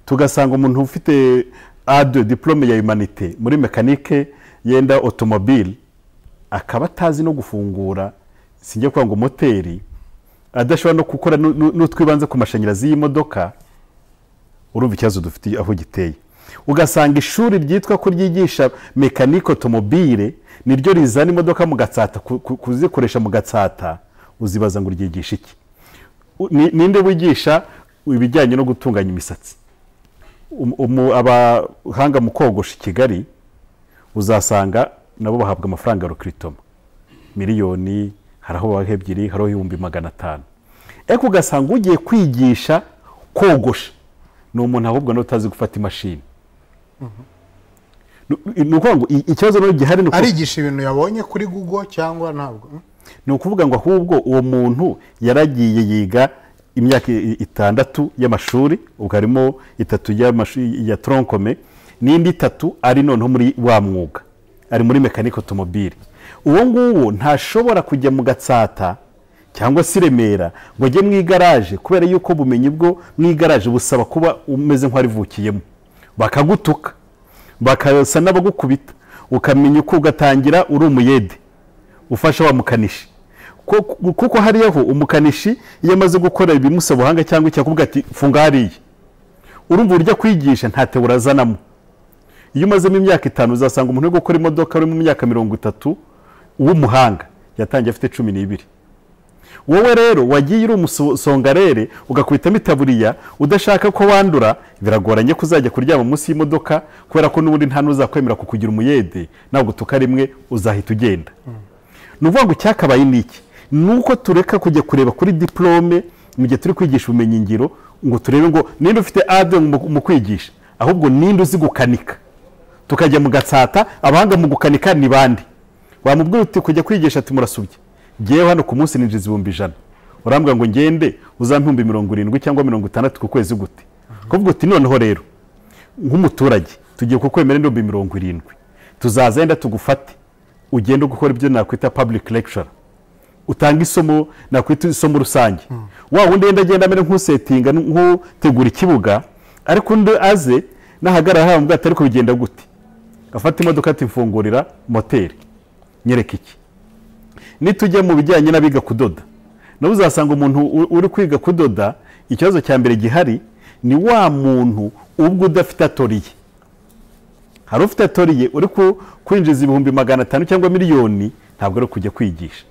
tugasanga umuntu ufite ade diplome ya humanite muri mekanike yenda otomobile akaba atazi no gufungura sinjya kuvuga ngo moteri adashobora no gukora nu- nu- n'utwibanze ku mashanyarazi y'imodoka urumva ikibazo dufite aho giteye ugasanga ishuri ryitwa ko ryigisha mekanike otomobile niryo rizana imodoka mu gatsata ku- ku- kuzikoresha mu gatsata uzibaza ngo ryigisha iki U- ni- ninde wigisha ibijyanye no gutunganya imisatsi Um- umu- abahanga mu kogosha i kigali uzasanga nabo bahabwa amafaranga ya rukiritoma miliyoni hari aho baha ebyiri hari aho ibihumbi magana atanu ariko ugasanga ugiye kwigisha kogosha ni umuntu ahubwo nawe utazi gufata imashini Ni- ni ukuvuga ngo i- ikibazo nawe gihari ni uko- arigisha ibintu yabonye kuri google cyangwa ntabwo Hmm? ni ukuvuga ngo ahubwo uwo muntu yaragiye yiga imyaka i- itandatu y'amashuri ubwo harimo itatu y'amashuri ya tronkome n'indi itatu ari noneho muri wa mwuga ari muri mekanike otomobile uwo nguwo ntashobora kujya mu gatsata cyangwa se i remera ngo ajye mu igaraje kubera yuko ubumenyi bwo mu igaraje busaba kuba umeze nk'uwarivukiyemo bakagutuka bakasa n'abagukubita ukamenya uko ugatangira uri umuyede ufasha wa mukanishi Kuko- kuko hariyaho umukanishi iyo amaze gukora ibimusaba ubuhanga cyangwa icyakubwira ati funga hariya urumva uburyo akwigisha nta tewura azanamo iyo umazemo imyaka itanu uzasanga umuntu uri gukora imodoka uri mu myaka mirongo itatu w'umuhanga yatangiye afite cumi n'ibiri wowe rero wagiye uri umusongarere ugakubitamo itaburiya udashaka ko wandura biragoranye ko uzajya kuryama munsi y'imodoka kubera ko n'ubundi nta n'uzakwemera kukugira umuyede nagutuka rimwe uzahita ugenda ni ukuvuga ngo icyakabaye ni iki ni uko tureka kujya kureba kuri diplome mu gihe turi kwigisha ubumenyingiro ngo turebe ngo ninde ufite ade mu mu kwigisha ahubwo ninde uzi gukanika tukajya mu gatsata abahanga mu gukanika ni bande wamubwira uti kujya kwigisha ati murasubye ngewe hano ku munsi ninjiza ibihumbi ijana urambwira ngo ngende uzampihumbi mirongo irindwi cyangwa mirongo itandatu ku kwezi gute kuvuga uti noneho rero nk'umuturage tugiye kukwemera n'ibihumbi mirongo irindwi tuzaza yenda tugufate ugende gukora ibyo nakwita public lecture utanga isomo nakwita isomo rusange wa wundi yenda agenda amera nk'usetinga nk'utegura ikibuga ariko undi aze nahagarara haba mbwate ariko bigenda gute afata imodoka ati mfungurira moteri nyereka iki nitujya mu bijyanye n'abiga kudoda nawe uzasanga umuntu u- uri kwiga kudoda ikibazo cya mbere gihari ni wa muntu ubwo udafite atoriye hari ufite atoriye uri ku- kwinjiza ibihumbi magana atanu cyangwa miliyoni ntabwo ari kujya kwigisha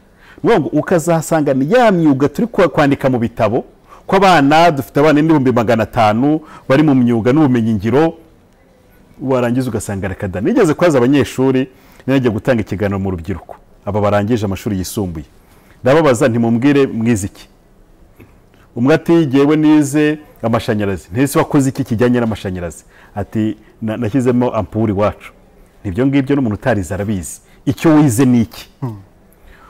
ni ukuvuga ngo ukazasanga ni ya myuga turi kwa- kwandika mu bitabo kw'abana dufite abana n'ibihumbi magana atanu bari mu myuga n'ubumenyingiro warangiza ugasanga reka da nigeze kwaza abanyeshuri nijya gutanga ikiganiro mu rubyiruko aba barangije amashuri yisumbuye ndababaza ntimubwire mwize iki umwe ati jyewe nize amashanyarazi ntese wakoze iki kijyanye n'amashanyarazi ati "Na- nashyizemo ampuri iwacu nibyo ngibyo n'umuntu utarize arabizi icyo wize ni iki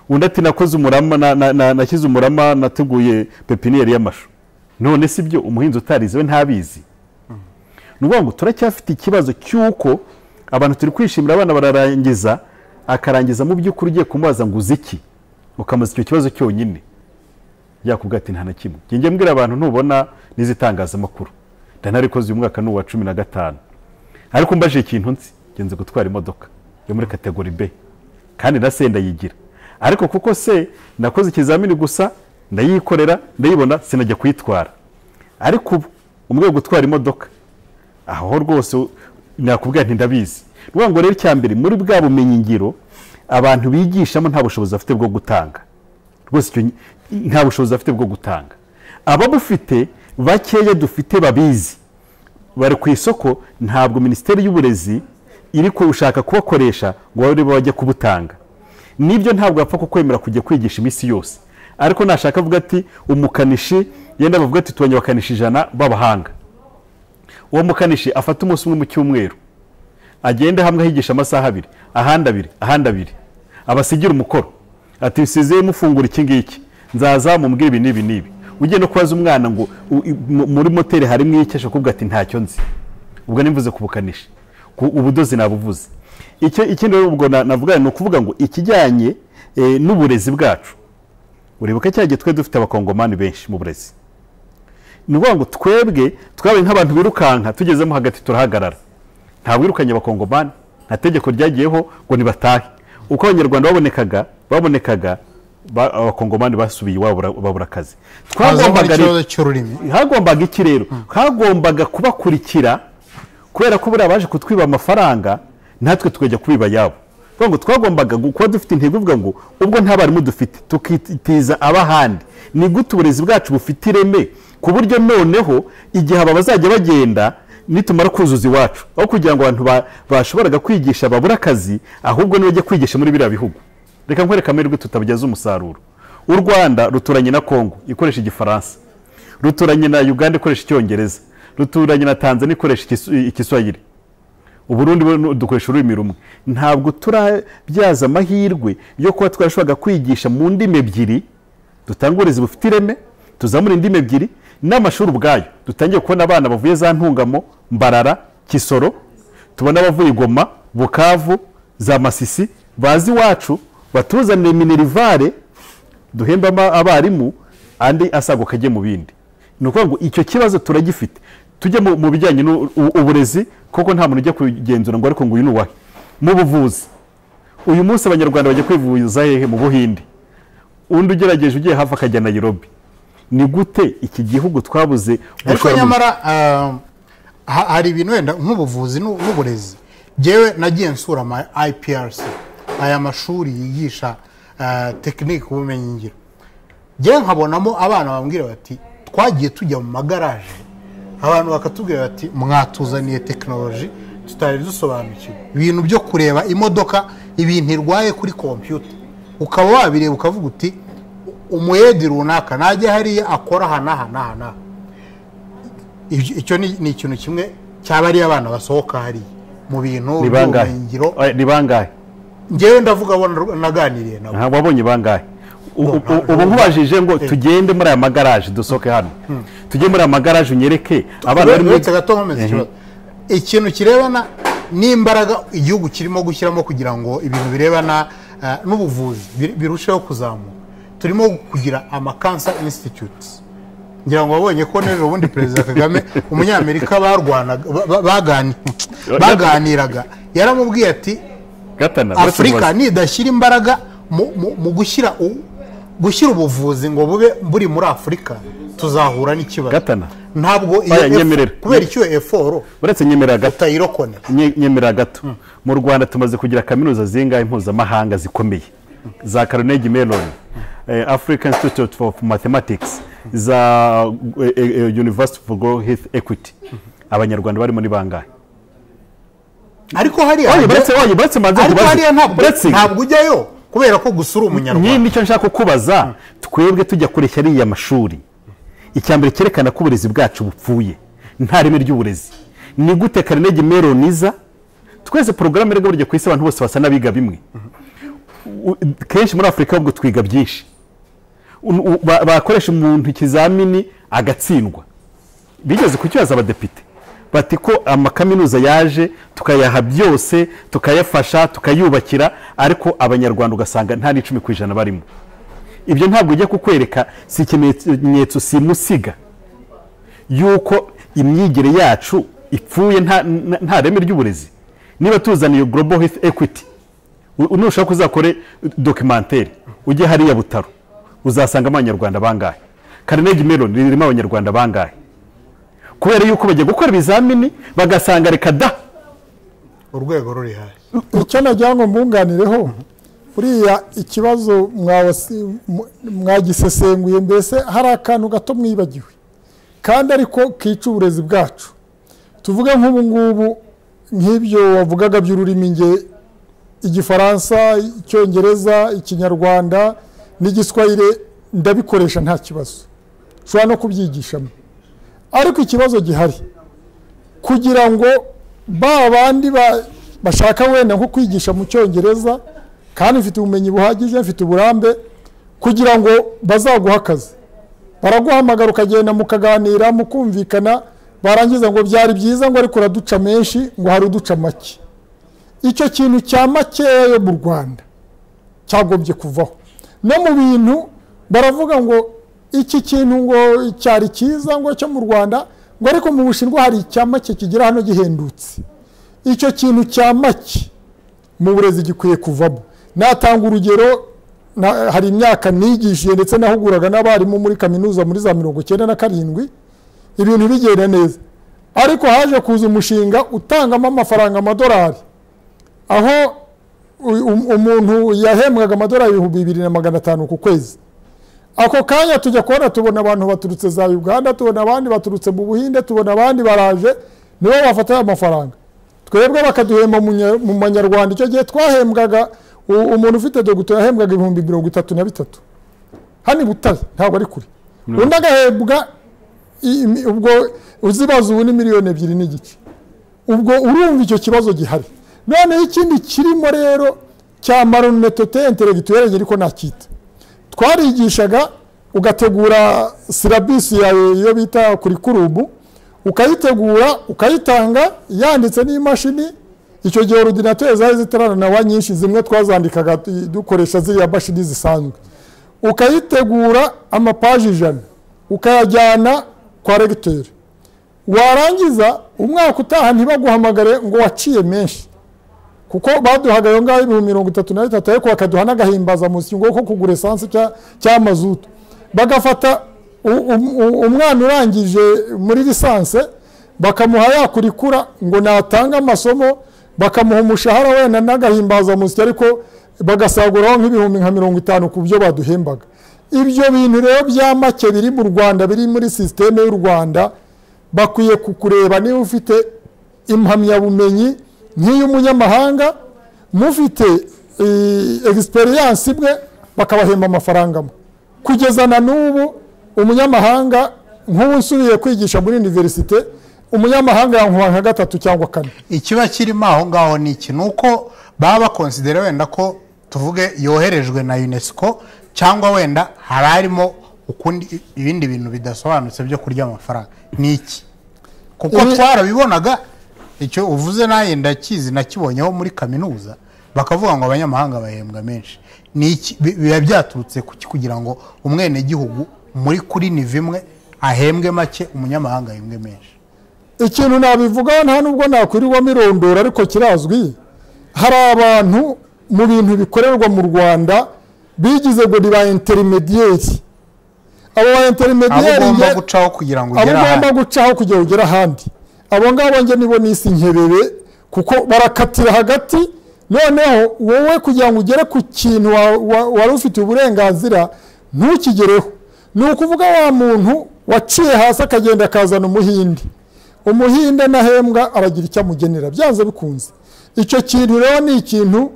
undi ati nakoze umurama na- na- na- nashyize umurama nateguye pepiniyeri y'amashu none si byo umuhinzi utarize we ntabizi ni ukuvuga ngo turacyafite ikibazo cy'uko abantu turi kwishimira abana bararangiza akarangiza mu by'ukuri ugiye kumubaza ngo uzi iki ukamuza icyo kibazo cyonyine yakubwira ati nta na kimwe njye mbwira abantu ntubona n'izitangazamakuru ndanarikoze uyu mwaka ni uwa cumi na gatanu ariko mbaje ikintu nzi ngenze gutwara imodoka yo muri kategori B kandi na se ndayigira ariko kuko se nakoze ikizamini gusa ndayikorera ndayibona sinajya kuyitwara ariko ubu umwe wo gutwara imodoka aho rwose nakubwira nti ndabizi ni ukuvuga ngo rero icya mbere muri bwa bumenyingiro abantu bigishamo nta bushobozi bafite bwo gutanga rwose icyo nyi- nta bushobozi bafite bwo gutanga ababufite bakeya dufite babizi bari ku isoko ntabwo minisiteri y'uburezi iri gushaka kubakoresha ngo babe bajye kubutanga nibyo ntabwo bapfa kukwemera kujya kwigisha iminsi yose ariko nashaka avuga ati umukanishi yenda bavuga ati tubonye abakanishi ijana b'abahanga uwo mukanishi afata umunsi umwe mu cyumweru agende hamwe ahigisha amasaha abiri ahandi abiri ahandi abiri abasigira umukoro ati usize mufungura iki ngiki nzaza mubwire ibi n'ibi n'ibi ugiye no kubaza umwana ngo u- i- mu- muri moteri harimo iki ashobora kuvuga ati ntacyo nzi ubwo nimvuze ku bukanishi ku ubudozi nabuvuze icyo ikindi rero ubwo na- navuga ni ukuvuga ngo ikijyanye eh, n'uburezi bwacu uribuka cya gihe twe dufite abakongomani benshi mu burezi ni ukuvuga ngo twebwe twabaye nk'abantu birukanka tugezemo hagati turahagarara nta wirukanye abakongomani nta tegeko ryagiyeho ngo nibatahe uko abanyarwanda babonekaga babonekaga ba- abakongomani basubiye iwabo bara- babura akazi hazamo twagombaga rero- n'ikibazo cy'ururimi hagombaga iki rero hagombaga kubakurikira kubera ko buriya baje kutwiba amafaranga natwe tukajya kubiba ayabo Kuvuga ngo twagombaga gu- kuba dufite intego ivuga ngo ubwo nta barimu dufite tukitiza ab'ahandi ni gute uburezi bwacu bufite ireme ku buryo noneho igihe aba bazajya bagenda nitumara kuzuza iwacu aho kugira ngo abantu ba- bashoboraga kwigisha babura akazi ahubwo nibajya kwigisha muri biriya bihugu reka nkwereka amahirwe tutabyaza umusaruro u rwanda ruturanye na kongo ikoresha igifaransa ruturanye na uganda ikoresha icyongereza ruturanye na tanzania ikoresha Ikisu- igiswahili uburundi bu- dukoresha ururimi rumwe ntabwo turabyaza amahirwe yo kuba twarashoboraga kwigisha mu ndimi ebyiri dutanga uburezi bufite ireme tuzamura indimi ebyiri n'amashuri ubwayo dutangiye kubona abana bavuye za ntungamo mbarara kisoro tubona abavuye igoma bukavu za masisi bazi iwacu batuzanire minerivare duhembe ama- abarimu andi asaguka ajye mu bindi ni ukuvuga ngo icyo kibazo turagifite tujye mu mu bijyanye n'uburezi kuko nta muntu ujya kugenzura ngo ariko ngo uyu ni uwahe mu buvuzi uyu munsi abanyarwanda bajya kwivuza hehe mu buhinde undi ugerageje ugiye hafi akajya nayirobi ni gute iki gihugu twabuze ariko gushora mu- nyamara ah, ha- hari ibintu wenda nk'ubuvuzi n'u- n'uburezi ngewe nagiye nsura ama iprc aya mashuri yigisha ah, tekinike ubumenyingiro ngewe nkabonamo abana bambwira bati twagiye tujya mu magaraje abantu bakatubwira bati mwatuzaniye tekinoloji tutari dusobanukiwe ibintu byo kureba imodoka ibintu irwaye kuri kompiyuta ukaba wabireba ukavuga uti umuyedi runaka najya hariya akora aha n'aha n'aha n'aha Ibyo- icyo ni ni ikintu kimwe cyaba ari abana basohoka hariya mu bintu ni bangahe by'ubumenyingiro Eh, ni bangahe ngewe ndavuga abo nar- naganiriye nabo Aha, wabonye bangahe U- u- u- ubu nkubajije ngo tugende muri aya magaraje dusohoke hano tujye muri aya magaraje unyereke abana bari muri uretse gato nkomeze ikibazo ikintu kirebana n'imbaraga igihugu kirimo gushyiramo kugira ngo ibintu birebana eh, n'ubuvuzi bir- birusheho kuzamuka turimo kugira amakansa institute ngira ngo wabonye ko nero ubundi perezida kagame umunyamerika barwanaga ba- ba- bagani- baganiraga yaramubwiye ati gatana afurika nidashyira imbaraga mu- mu- mu gushyira u- gushyira ubuvuzi ngo bube buri muri afurika tuzahura n'ikibazo gatana ntabwo Oya, F- nyemerera. kubera icyo eforo uretse nyemerera gato utayirokonera nye- nyemerera gato mu rwanda tumaze kugira kaminuza zingahe mpuzamahanga zikomeye za Carnegie Mellon eh, African Institute of Mathematics za eh, eh, University for Global Health Equity abanyarwanda barimo ni bangahe ariko hariya Oye, baretse oye baretse manze ariko nkubaze. hariya ntabwo Baretse. ntabwo ujyayo kubera ko gusa uri nyine umunyarwanda nicyo nshaka kukubaza twebwe tujya kureshya ariya mashuri icya mbere cyerekana ko uburezi bwacu bupfuye nta reme ry'uburezi ni gute karinegi meroniza twese porogaramu iri burya ku isi abantu bose basa n'abiga bimwe U- kenshi muri afurika ahubwo twiga byinshi Un- u- ba- bakoresha umuntu ikizamini agatsindwa bigeze kukibaza abadepite bati ko amakaminuza yaje tukayaha byose tukayafasha tukayubakira ariko abanyarwanda ugasanga nta n'icumi ku ijana barimo ibyo ntabwo ujya kukwereka si ikimenyetso simusiga yuko imyigire yacu ipfuye nta- nta nta reme ry'uburezi niba tuzaniye global health equity u- nushaka uzakore dokimantere ujye hariya butaro uzasangamo abanyarwanda bangahe karinegi meloni ririmo abanyarwanda bangahe kubera yuko bajya gukora ibizamini bagasanga reka da urwego ruri hasi icyo nagira ngo mbunganireho buriya ikibazo mwawasi- mw- mwagisesenguye mbese hari akantu gato mwibagiwe kandi ariko kica uburezi bwacu tuvuge nk'ubu ngubu nk'ibyo wavugaga by'ururimi nge igifaransa icyongereza ikinyarwanda n'igiswahire ndabikoresha nta kibazo nshobora no kubyigishamo ariko ikibazo gihari kugira ngo ba bandi ba- bashaka wenda nko kwigisha mu cyongereza kandi mfite ubumenyi buhagije mfite uburambe kugira ngo bazaguhe akazi baraguhamagara ukagenda mukaganira mukumvikana barangiza ngo byari byiza ngo ariko uraduca menshi ngo hari uduca make icyo kintu cya makeya mu rwanda cyagombye kuvaho no mu bintu baravuga ngo iki kintu ngo cyari cyiza ngo cyo mu rwanda ngo ariko mu bushinwa hari icya make kigera hano gihendutse icyo kintu cya make mu burezi gikwiye kuvamo natanga urugero na- hari imyaka nigishije ndetse nahuguraga n'abarimu muri kaminuza muri za mirongo icyenda na karindwi ibintu bigenda neza ariko haje kuza umushinga utangamo amafaranga amadolari aho u- um- umuntu yahembwaga amadolari ibihumbi bibiri na magana atanu ku kwezi ako kanya tujya kubona tubona abantu baturutse za uganda tubona abandi baturutse mu buhinde tubona abandi baraje nibo bafata ayo mafaranga twebwe bakaduhemba mu nya- mu manyarwanda icyo gihe twahembwaga u- umuntu ufite doguto yahembwaga ibihumbi mirongo itatu na bitatu hano i butare ntabwo ari kure undi agahembwa i- imi- ubwo uzibaza ubu ni miliyoni ebyiri n'igice ubwo urumva icyo kibazo gihari noneho ikindi kirimo rero cya maronetote interegituwere ariko nacyita twarigishaga ugategura silabisi yawe iyo bita kurikurumu ukayitegura ukayitanga yanditse n'imashini icyo gihe orudinateri zari zitarananawa nyinshi zimwe twazandikaga tu- dukoresha ziriya mashini zisanzwe ukayitegura amapaji ijana ukayajyana kwa regiteri warangiza umwaka utaha ntibaguhamagare ngo waciye menshi kuko baduhaga ayo ngayo ibihumbi mirongo itatu na bitatu ariko bakaduha n'agahimbaza munsi ngo ko kugura esansi cya- cya mazutu bagafata u- um- u- umwana urangije muri lisanse bakamuha yakurikura ngo natanga amasomo bakamuha umushahara wenda n'agahimbaza munsi ariko bagasaguraho nk'ibihumbi nka mirongo itanu ku byo baduhembaga ibyo bintu rero bya make biri mu rwanda biri muri sisiteme y'u rwanda bakwiye kukureba niba ufite impamyabumenyi nk'iy'umunyamahanga mufite egisperiyansi imwe bakabahemba amafaranga amwe kugeza na n'ubu umunyamahanga nk'ubu nsubiye kwigisha muri univerisite umunyamahanga yankuba nka gatatu cyangwa kane ikiba kirimo aho ngaho ni iki ni uko baba bakonsidera wenda ko tuvuge yoherejwe na unesco cyangwa wenda hari harimo ukundi ibindi bintu bidasobanutse byo kurya amafaranga ni iki kuko Ibi- twarabibonaga icyo uvuze nawe ndakizi nakibonyeho muri kaminuza bakavuga ngo abanyamahanga bahembwa menshi ni iki Bi- biba byaturutse ku ki kugira ngo umwenegihugu muri kuri niva imwe ahembwe make umunyamahanga ahembwe menshi ikintu nabivugaho nta nubwo nakwirirwa mirondoro ariko kirazwi hari abantu mu bintu bikorerwa mu rwanda bigize ngo ni ba interimediyeri abo ba abo interimediyeri ugomba nge- gucaho kugira ngo abo ugere ugomba ahandi gucaho kugira ngo ugere ahandi abo ngabo njye nibo nisi nkebebe kuko barakatira hagati noneho wowe kugira ngo ugere ku kintu wa- wa- wari ufitiye uburenganzira ntukigereho ni ukuvuga wa muntu waciye hasi akagenda akazana umuhinde umuhinde nahembwa aragira icyo amugenera byanze bikunze icyo kintu rero ni ikintu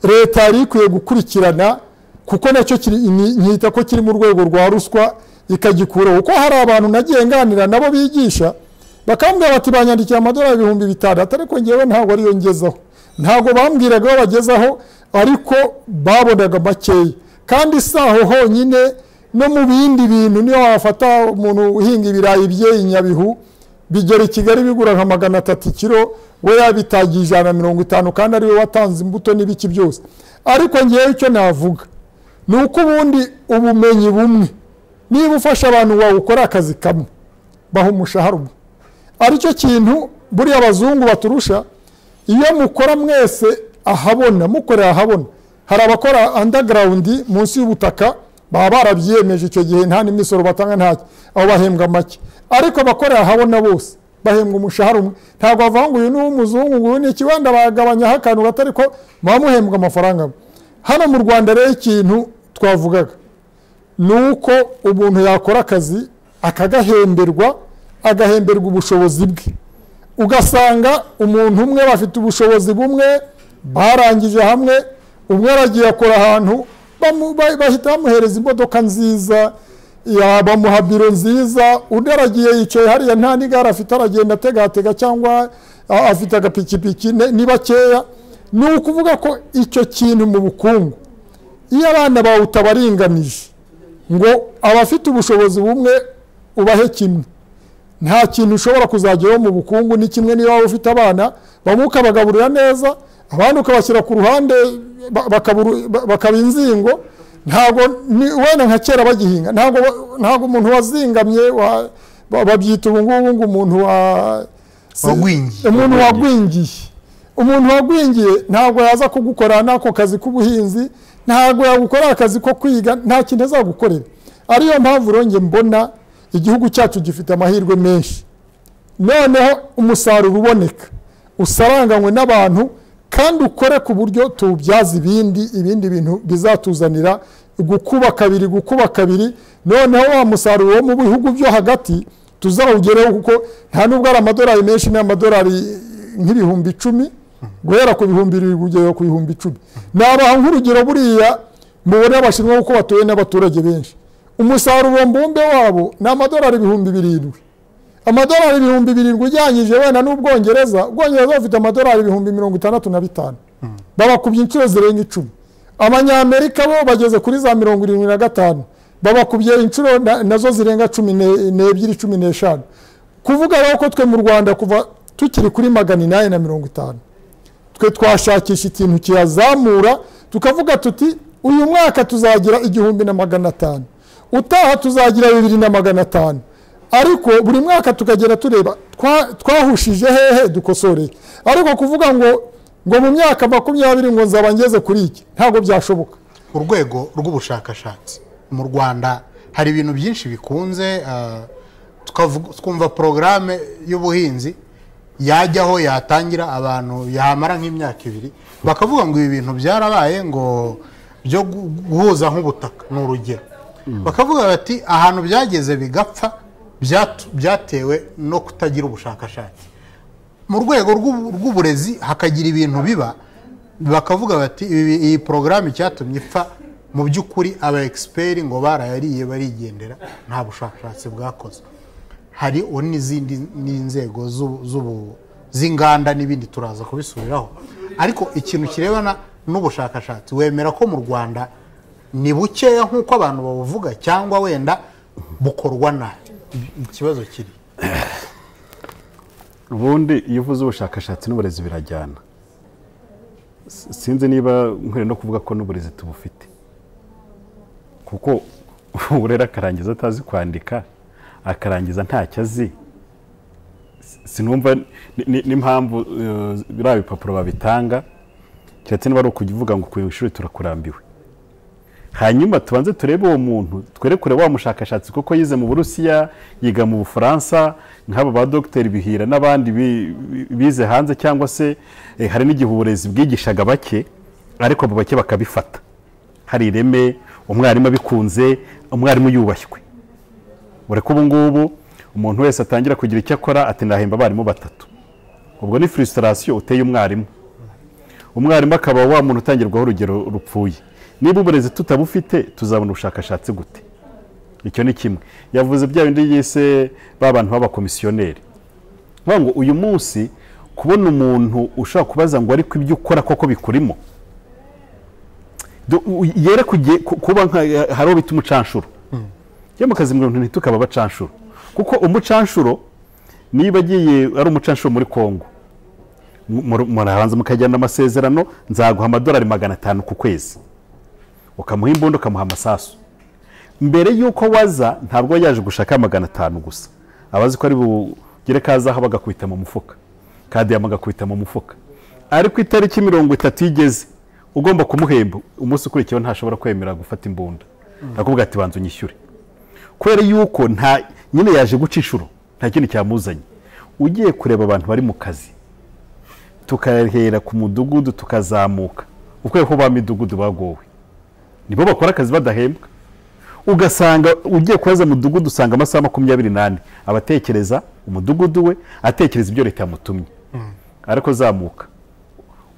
leta yari ikwiye gukurikirana kuko nacyo kiri- ni- nkita ko kiri mu rwego rwa ruswa ikagikuraho kuko hari abantu nagiye nganira nabo bigisha bakambwira bati banyandikira amadolari ibihumbi bitandatu ariko ngewe ntabwo ariyo ngezaho ntabwo bambwiraga aho bagezaho ariko babonaga makeya kandi si aho honyine no mu bindi bintu niyo wafata umuntu uhinga ibirayi bye i nyabihu bigera i kigali bigura nka magana atatu kiro we yabitagiye ijana na mirongo itanu kandi ariwe watanze imbuto n'ibiki byose ariko ngewe icyo navuga ni uko ubundi ubumenyi bumwe niba ufasha abantu wawukora akazi kamwe baha umushahara umwe aricyo kintu buriya abazungu baturusha iyo mukora mwese ahabona mukorera ahabona hari abakora underground munsi y'ubutaka baba barabyiyemeje icyo gihe nta n'imisoro batanga ntacyo aho bahembwa make ariko abakorera ahabona bose bahembwa umushahara umwe ntabwo bavuga ngo uyu ni uw'umuzungu ngo uyu ni ikiwenda bagabanyaho akantu gato ariko muba muhembwa amafaranga amwe hano mu rwanda rero ikintu twavugaga ni uko umuntu yakora akazi akagahemberwa agahemberwa ubushobozi bwe ugasanga umuntu umwe bafite ubushobozi bumwe barangije hamwe umwe aragiye akora ahantu bamu- ba- bahita bamuhereza imodoka nziza ya- bamuha biro nziza undi aragiye yicaye hariya nta n'igare afite aragenda ategatega cyangwa a- afite agapikipiki ne- ni bakeya ni ukuvuga ko icyo kintu mu bukungu iyo abana bawe utabaringanije ngo abafite ubushobozi bumwe ubahe kimwe nta kintu ushobora kuzageraho mu bukungu ni kimwe niyo waba ufite abana bamwe ukabagaburira neza abandi ukabashyira ku ruhande ba- bakaburu- ba- bakaba inzingo ntabwo ni- wenda nka kera bagihinga ntabwo ba- ntabwo umuntu wazingamye wa- ba- babyita ubu ngubu ngo umuntu wa wagwingiye umuntu wagwingiye umuntu wagwingiye ntabwo yaza kugukorera n'ako kazi k'ubuhinzi ntabwo yagukora akazi ko kwiga nta kintu azagukorera ariyo mpamvu rero njye mbona igihugu cyacu gifite amahirwe menshi noneho umusaruro uboneka usaranganywe n'abantu kandi ukore ku buryo tuwubyaza ibindi ibindi bintu bizatuzanira gukuba kabiri gukuba kabiri noneho wa musaruro wo mu bihugu byo hagati tuzawugereho kuko nta nubwo ari amadolari menshi ni amadolari nk'ibihumbi icumi guhera ku bihumbi bibiri kugera ku bihumbi icumi nabaha nk'urugero buriya mubona abashinwa kuko batuwe n'abaturage benshi umusaruro mbumbe wabo ni amadolari ibihumbi birindwi amadolari ibihumbi birindwi ujyanyije wenda n'ubwongereza ubwongereza bafite amadolari ibihumbi mirongo itandatu na bitanu babakubye inshuro zirenga icumi abanyamerika bo bageze kuri za mirongo irindwi na gatanu babakubye inshuro na- nazo zirenga cumi ne- n'ebyiri cumi n'eshanu kuvuga rero ko twe mu rwanda kuva tukiri kuri magana inani na mirongo itanu twe twashakisha ikintu kiyazamura tukavuga tuti uyu mwaka tuzagira igihumbi na magana atanu utaha tuzagira bibiri na magana atanu ariko buri mwaka tukagenda tureba twa- twahushije hehe dukosoreye ariko kuvuga ngo ngo mu myaka makumyabiri ngo nzaba ngeze kuri iki ntabwo byashoboka urwego rw'ubushakashatsi mu rwanda hari ibintu byinshi bikunze ah, tukavuga- twumva porogaramu y'ubuhinzi yajyaho yatangira abantu yamara nk'imyaka ibiri bakavuga ngo ibi bintu byarabaye ngo byo gu- guhuza nk'ubutaka ni urugero bakavuga bati ahantu byageze bigapfa byatu- byatewe no kutagira ubushakashatsi mu rwego rw'ubu- rw'uburezi hakagira ibintu biba bakavuga bati "Ibi- iyi porogaramu icyatumye ipfa mu by'ukuri aba egisiperi ngo barayariye barigendera nta bushakashatsi bwakoze hari o- n'izindi n'inzego z'u- z'ubu- z'inganda n'ibindi turaza kubisubiraho ariko ikintu kirebana n'ubushakashatsi wemera ko mu rwanda ni bukeya nk'uko abantu babuvuga cyangwa wenda bukorwa nabi ikibazo kiri ubundi iyo uvuze ubushakashatsi n'uburezi birajyana S- sinzi niba nkwiye no kuvuga ko n'uburezi tubufite kuko urera akarangiza atazi kwandika akarangiza ntacyo azi S- sinumva ni- ni- n'impamvu eh, biriya bipapuro babitanga keretse niba ari ukuvuga ngo ku ishuri turakurambiwe hanyuma tubanze turebe uwo muntu twere kure wa mushakashatsi kuko yize mu burusiya yiga mu bufaransa nk'aba ba dogiteri bihira n'abandi bi- bi- bize hanze cyangwa se eh, hari n'igihe uburezi bwigishaga bake ariko abo bake bakabifata hari ireme umwarimu abikunze umwarimu yubashywe ureka ubu ngubu umuntu wese atangira kugira icyo akora ati ndahemba abarimu batatu ubwo ni furisitarasiyo uteye umwarimu umwarimu akaba wa muntu utangirwaho urugero rupfuye niba uburezi tutabufite tuzabona ubushakashatsi gute icyo ni kimwe yavuze bya bindi yise ba bantu b'abakomisiyoneri bavuga ngo uyu munsi kubona umuntu ushobora kubaza ngo ariko ibyo ukora koko bikurimo Do- u- yere kuge- ku- kuba nka- hari uwo bita umucanshuro yo mu kazi mu bintu ntitukaba abacanshuro kuko umucanshuro niba agiye ari umucanshuro muri kongo mu- mu- murabanza mukagirana amasezerano nzaguha amadolari magana atanu ku kwezi ukamuha imbunda ukamuha amasasu mbere y'uko waza ntabwo aba yaje gushaka magana atanu gusa aba azi ko ari bugere kazaho bagakubita mu mufuka kadiyama agakubita mu mufuka ariko itariki mirongo itatu igeze ugomba kumuhemba umunsi ukurikiyeho ntashobora kwemera gufata imbunda akubwira ati banza unyishyure kubera yuko nta nyine yaje guca inshuro nta kindi cyamuzanye ugiye kureba abantu bari mu kazi tukahera ku mudugudu tukazamuka ukweko ba midugudu bagowe nibo bakora akazi badahembwa ugasanga ugiye kubaza mudugudu usanga amasaha makumyabiri n'ane aba atekereza umudugudu we atekereza ibyo leta yamutumye ariko zamuka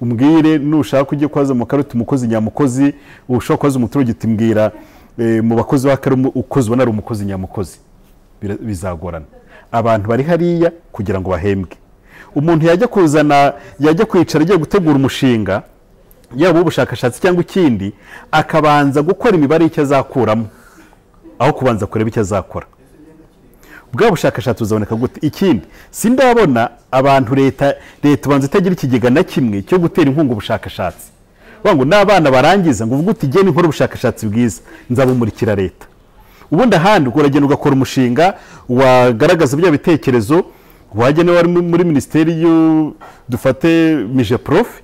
umbwire nushaka ujye kwaza mu karoti umukozi nyamukozi ushobora kubaza umuturage uti mbwira eh, mu bakozi w'akarere ukozi ubona ari umukozi nyamukozi Bira- bizagorana abantu bari hariya kugira ngo bahembwe umuntu yajya kuzana yajya kwicara agiye gutegura umushinga yaba ubushakashatsi cyangwa ikindi akabanza gukora imibare y'icyo azakuramo aho kubanza kureba icyo azakora bwa bushakashatsi buzaboneka gute ikindi sindabona abantu leta leta ubanza itagira ikigega na kimwe cyo gutera inkunga ubushakashatsi Bavuga ngo n'abana barangiza ngo uvuge uti genda nkora ubushakashatsi bwiza nzabumurikira leta ubundi ahandi ubwo uragenda ugakora umushinga wagaragaza bya bitekerezo wagenewe wari mu- muri minisiteri y'u- dufate mije profe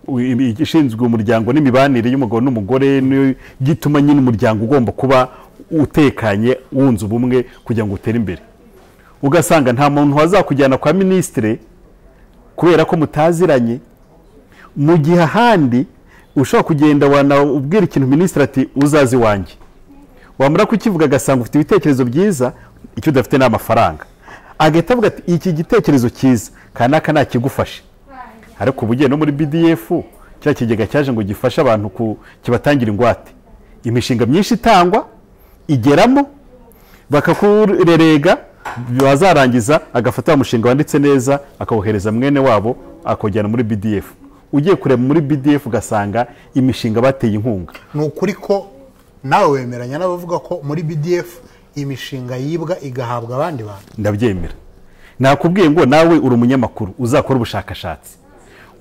u- i- ishinzwe umuryango n'imibanire y'umugabo n'umugore niyo gituma nyine umuryango ugomba kuba utekanye wunze ubumwe kugira ngo utere imbere ugasanga nta muntu wazakujyana kwa minisitire kubera ko mutaziranye mu gihe ahandi ushobora kugenda wanabwira ikintu minisitiri ati uzaze iwanjye wamara kukivuga agasanga ufite ibitekerezo byiza icyo udafite ni amafaranga agahita avuga ati iki gitekerezo cyiza kanaka nakigufashe ariko ubu ugiye no muri bdf cya kigega cyaje ngo gifashe abantu ku kibatangira ingwate imishinga myinshi itangwa igeramo bakakurerega wazarangiza agafata wa mushinga wanditse neza akawuhereza mwene wabo akawujyana muri bdf ugiye kureba muri bdf ugasanga imishinga bateye inkunga ni ukuri ko nawe wemeranya n'abavuga ko muri bdf imishinga yibwa igahabwa abandi bantu ndabyemera nakubwiye ngo nawe uri umunyamakuru uzakora ubushakashatsi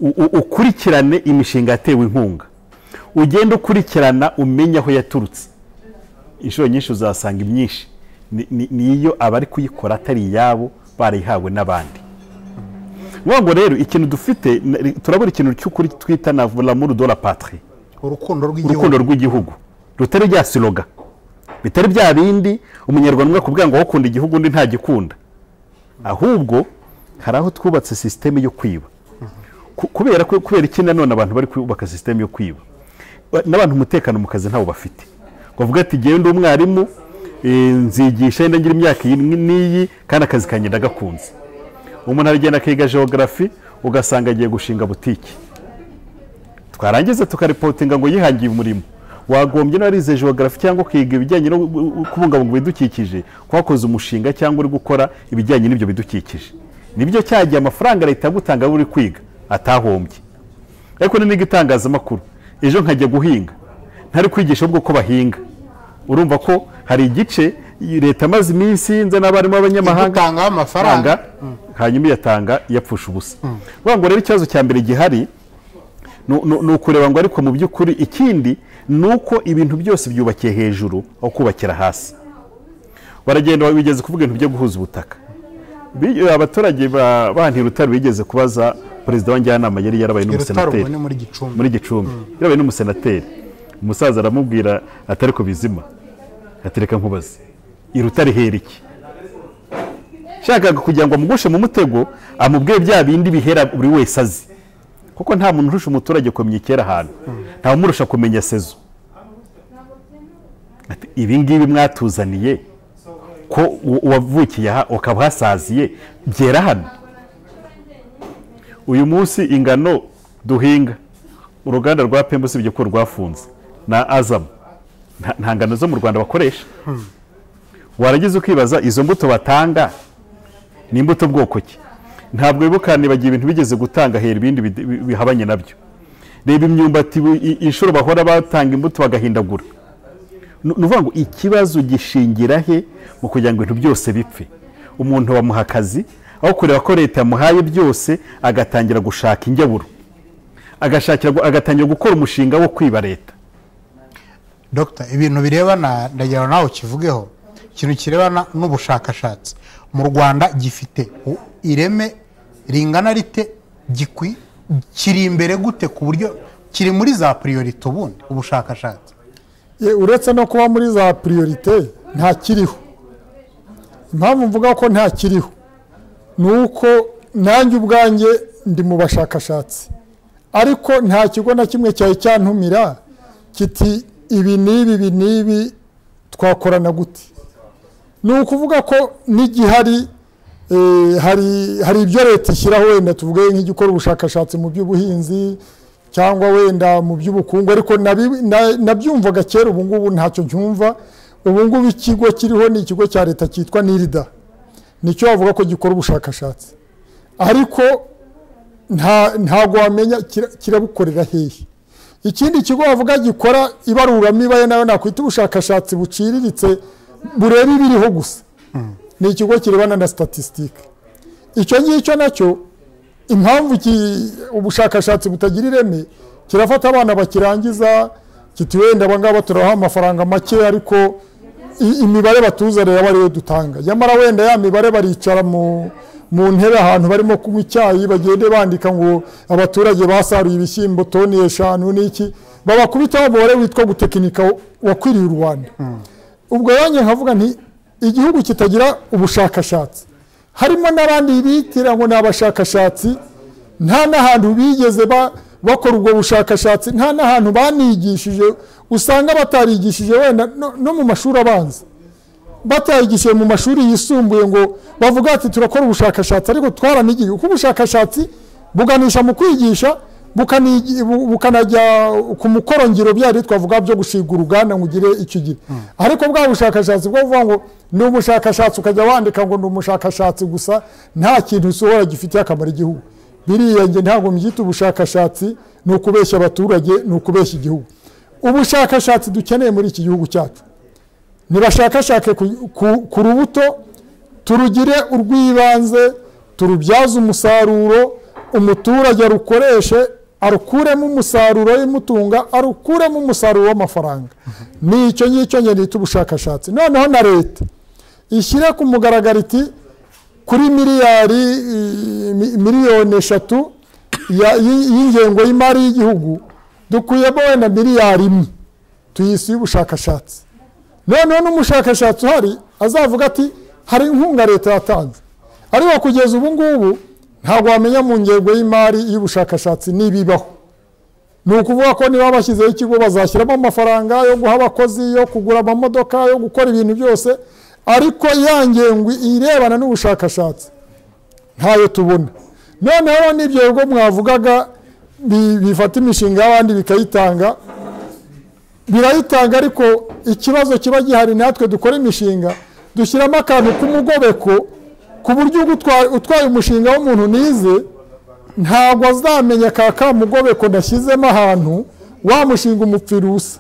U- u- ukurikirane imishinga yatewe inkunga ugende ukurikirana umenye aho yaturutse inshuro nyinshi uzasanga imyinshi Ni- ni- niyo abari kuyikora atari iyabo barayihawe n'abandi Ni ngo rero ikintu dufite na- turabura ikintu cy'ukuri twita na l'amour de la patrie urukundo urukundo rw'igihugu rw'igihugu rutari bya siroga bitari bya bindi umunyarwanda akubwira ngo wakunda igihugu undi ntagikunda ahubwo hari aho twubatse sisiteme yo kwiba Ku- kubera ko- kubera iki nanone abantu bari kubaka sisiteme yo kwiba Ba- n'abantu umutekano mu kazi ntawo bafite bavuga ati ngewe ndi umwarimu eh, nzigisha yenda ngira imyaka iyi n'iyi kandi akazi kanjye ndagakunze umuntu aragenda akiga geogarafi ugasanga agiye gushinga butiki twarangiza tukaripotinga ngo yihangiye umurimo wagombye narize geogarafi cyangwa ukiga ibijyanye no kubungabunga ibidukikije kwakoze umushinga cyangwa uri gukora ibijyanye n'ibyo bidukikije nibyo cyagiye amafaranga leta yagutanga uri kwiga atahombye ariko ni n'igitangazamakuru ejo nkajya guhinga ntari kwigisha ahubwo ko bahinga urumva ko hari igice leta amaze iminsi nza n'abarimu b'abanyamahanga utangaho amafaranga amafaranga, hanyuma iyatanga yapfusha ubusa vuga ngo rero ikibazo cya mbere gihari ni- ni ni ukureba ngo ariko mu by'ukuri ikindi ni uko ibintu byose byubakiye hejuru aho kubakira hasi baragenda bigeze kuvuga ibintu byo guhuza ubutaka Bi- abaturage ba banti rutare bigeze kubaza perezida wa njyanama yari yarabaye i rutaro n'umusenateri ubu ni muri gicumbi muri gicumbi yarabaye n'umusenateri umusaza aramubwira atari ku bizima atereka nkubaze iruta rihera iki shakaga kugira ngo amugushe mu mutego amubwire bya bindi bihera buri wese azi kuko nta muntu urusha umuturage kumenya icyera ahantu nta umurusha kumenya sezo Ati, ibi ngibi mwatuzaniye ko u- uwavukiye aha ukaba uhasaziye byera hano uyu munsi ingano duhinga uruganda rwa pembo usibye ko rwafunze na azamu nta- nta ngano zo mu rwanda bakoresha waragize ukibaza izo mbuto batanga ni imbuto bwoko ki ntabwo wibuka nibagiye ibintu bigeze gutanga hera ibindi bide- bi- bihabanye nabyo reba imyumbati bu- i- inshuro bahora batanga imbuto bagahindagura ni ni ukuvuga ngo ikibazo gishingira he mu kugira ngo ibintu byose bipfe umuntu bamuha akazi aho kureba ko leta yamuhaye byose agatangira gushaka injyaburo agashakira gu- agatangira gukora umushinga wo kwiba leta dogita ibintu birebana ndagira ngo nawe ukivugeho ikintu kirebana n'ubushakashatsi mu rwanda gifite u- ireme ringana rite gikwi kiri imbere gute ku buryo kiri muri za piriyorite ubundi ubushakashatsi Ye, uretse no kuba muri za piriyorite nta kiriho impamvu mvuga ko nta kiriho ni uko nanjye ubwanjye ndi mu bashakashatsi ariko nta kigo na kimwe cyari cyantumira kiti ibi n'ibi ibi n'ibi twakorana gute ni ukuvuga ko n'igihari eh, hari hari ibyo leta ishyiraho wenda tuvuge nk'igikora ubushakashatsi mu by'ubuhinzi cyangwa wenda mu by'ubukungu ariko nabi- na- nabyumvaga kera ubu ngubu ntacyo ncyumva ubu ngubu ikigo kiriho ni ikigo cya leta cyitwa nirida nicyo bavuga ko gikora ubushakashatsi ariko nta- ntabwo wamenya kira- kirabukorera hehe ikindi kigo bavuga gikora ibaruramibare nayo nakwita ubushakashatsi buciriritse bureba ibiriho gusa ni ikigo kirebana na statisitike icyo ngicyo nacyo impamvu ki- ubushakashatsi butagira ireme kirafata abana bakirangiza kiti wenda abangaba turabaha amafaranga make ariko i- imibare batuzanira aba ariyo dutanga nyamara wenda ya mibare baricara mu mu ntebe ahantu barimo kunywa icyayi bagende bandika ngo abaturage basaruye ibishyimbo toni eshanu n'iki babakubitaho umubare witwa gutekinika wakwiriye u rwanda ubwo yanjye nkavuga nti igihugu kitagira ubushakashatsi harimo n'abandi bitira ngo ni abashakashatsi nta n'ahantu bigeze ba- bakora ubwo bushakashatsi nta n'ahantu banigishije usanga batarigishije wenda no- no mu mashuri abanza batayigishije mu mashuri yisumbuye ngo bavuga ati turakora ubushakashatsi ariko twaranigiye kuko ubushakashatsi buganisha mu kwigisha bukanigi- bu- bukanajya ku mukorongiro byari twavuga byo gushinga uruganda ngo ugire icyo ugira ariko bwa bushakashatsi bwo kuvuga ngo ni umushakashatsi ukajya wandika ngo ni umushakashatsi gusa nta kintu usohora gifitiye akamaro igihugu biriya njye ntabwo mbyita ubushakashatsi ni ukubeshya abaturage ni ukubeshya igihugu ubushakashatsi dukeneye muri iki gihugu cyacu nibashakashake ku- ku- ku rubuto turugire urw'ibanze turubyaze umusaruro umuturage arukoreshe arukuremo umusaruro w'imutunga arukuremo umusaruro w'amafaranga ni icyo ngicyo ngenda bita ubushakashatsi noneho na leta ishyire ku mugaragaro iti kuri miliyari i- mi- miliyoni eshatu ya- y- y'ingengo y'imari y'igihugu dukuyemo wenda miliyari imwe tuyisiye ubushakashatsi noneho n'umushakashatsi uhari azavuga ati hari inkunga leta yatanze ariko kugeza ubu ngubu ntabwo wamenya mu ngengo y'imari y'ubushakashatsi n'ibibaho ni ukuvuga ko niba bashyizeho ikigo bazashyiramo amafaranga yo guha abakozi yo kugura amamodoka yo gukora ibintu byose ariko ya ngengo irebana n'ubushakashatsi ntayo tubona noneho n'ibyo bigo mwavugaga bi- bifata imishinga y'abandi bikayitanga birayitanga ariko ikibazo kiba gihari natwe dukora imishinga dushyiramo akantu k'umugobeko ku buryo ugutwa- utwaye umushinga w'umuntu nize ntabwo azamenya ka kamugobeko nashyizemo ahantu wa mushinga umupfira ubusa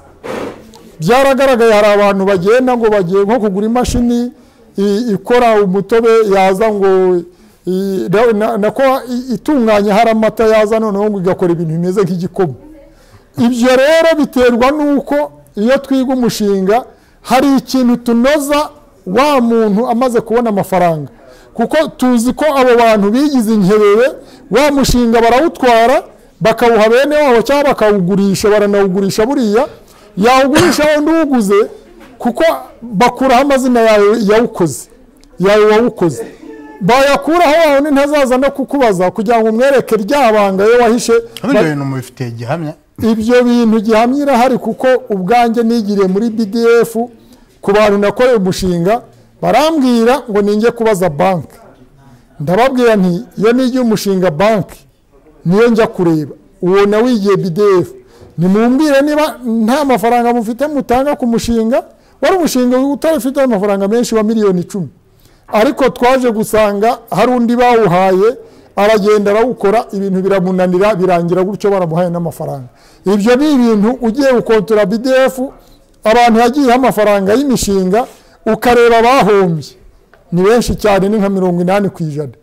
byaragaragaye hari abantu bagenda ngo bagiye nko kugura imashini i- ikora umutobe yaza ngo i- na- na- nako i- itunganya hari amata yaza noneho ngo igakora ibintu bimeze nk'igikoma ibyo rero biterwa n'uko iyo twiga umushinga hari ikintu tunoza wa muntu amaze kubona amafaranga kuko tuzi ko abo bantu bigize inkerewe wa mushinga barawutwara bakawuha bene wabo cyangwa bakawugurisha baranawugurisha buriya yawugurisha wundi uwuguze kuko bakuraho amazina yawe yawukoze yawe wawukoze bayakuraho wawe ni ntazaza no kukubaza kugira ngo umwereke rya banga ye wahishe ibyo bintu mubifitiye gihamya ibyo bintu gihamya irahari kuko ubwanjye nigiriye muri bdf ku bantu nakoreye umushinga barambwira ngo ninjye kubaza banki ndababwira nti iyo nigiye umushinga banki niyo njya kureba uwo nawe wigiye bdf nimumbwire niba nta mafaranga mufite mutanga ku mushinga wari umushinga utarafite amafaranga menshi wa miliyoni icumi ariko twaje gusanga hari undi bawuhaye aragenda arawukora ibintu biramunanira birangira gutyo baramuhaye n'amafaranga ibyo ni ibintu ugiye gukontora bdf abantu yagiyeho amafaranga y'imishinga ukareba abahombye ni benshi cyane ni nka mirongo inani ku ijana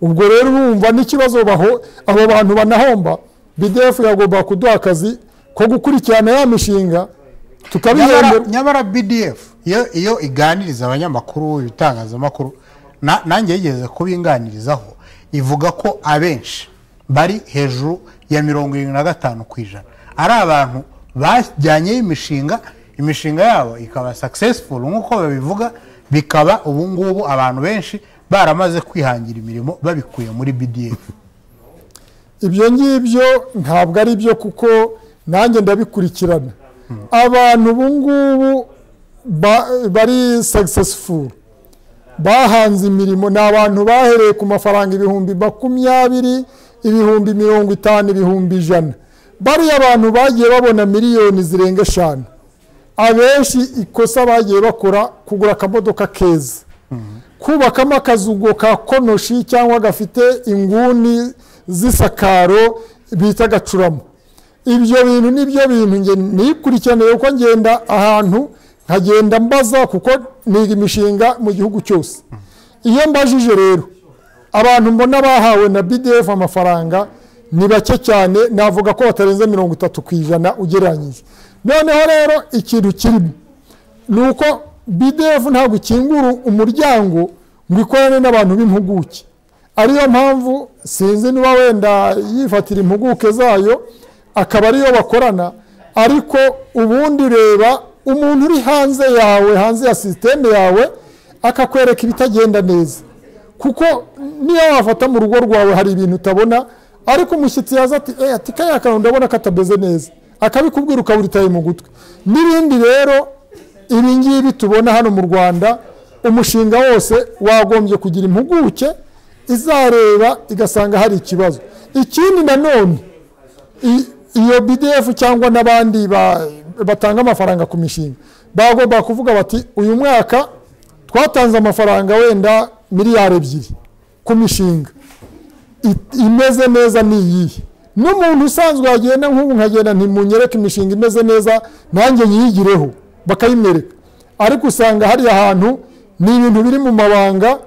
ubwo rero urumva n'ikibazo baho abo bantu banahomba bdf yagomba kuduha akazi ko gukurikirana ya mishinga nyamara- tukabihembera nyamara bdf iyo iyo iganiriza abanyamakuru ibitangazamakuru na- nanjye yigeze kubinganirizaho ivuga ko abenshi bari hejuru ya mirongo irindwi na gatanu ku ijana ari abantu bajyanyeho imishinga imishinga yabo ikaba successful nk'uko babivuga bikaba ubu ngubu abantu benshi baramaze kwihangira imirimo babikuye muri bdf ibyo ngibyo ntabwo ari byo kuko nanjye ndabikurikirana abantu ubu ngubu ba- bari successful bahanze imirimo ni abantu bahereye ku mafaranga ibihumbi makumyabiri ibihumbi mirongo itanu ibihumbi ijana bariya abantu bagiye babona miliyoni zirenga eshanu abenshi ikosa bagiye bakora kugura akamodoka keza kubakamo akazugo ka konoshi cyangwa gafite inguni z'isakaro bita gacurama ibyo bintu nibyo bintu nge nikurikiraniye uko ngenda ahantu nkagenda mbaza kuko niga imishinga mu gihugu cyose iyo mbajije rero abantu mbona bahawe na bdf amafaranga ni bake cyane navuga ko batarenze mirongo itatu ku ijana ugereranyije noneho rero ikintu kirimo ni uko bdf ntabwo ikingura umuryango ngo ikorane n'abantu b'impuguke ariyo mpamvu sinzi niba wenda yifatira impuguke zayo akaba ariyo bakorana ariko ubundi ureba umuntu uri hanze yawe hanze ya sisiteme yawe akakwereka ibitagenda neza kuko niyo wafata mu rugo rwawe hari ibintu utabona ariko umushyitsi yaza ati eee ati kariya kantu ndabona katameze neza akabikubwira ukaba uritaye mu gutwi n'ibindi rero ibi ngibi tubona hano mu rwanda umushinga wose wagombye kugira impuguke izareba igasanga hari ikibazo ikindi nanone i- iyo bdf cyangwa n'abandi ba- batanga amafaranga ku mishinga bagomba kuvuga bati uyu mwaka twatanze amafaranga wenda miliyari ebyiri ku mishinga I- imeze neza ni iyihe n'umuntu usanzwe wagenda nk'ubu nkagenda ntimunyereke imishinga imeze neza nanjye nyiyigireho bakayimwereka ariko usanga hari ahantu ni ibintu biri mu mabanga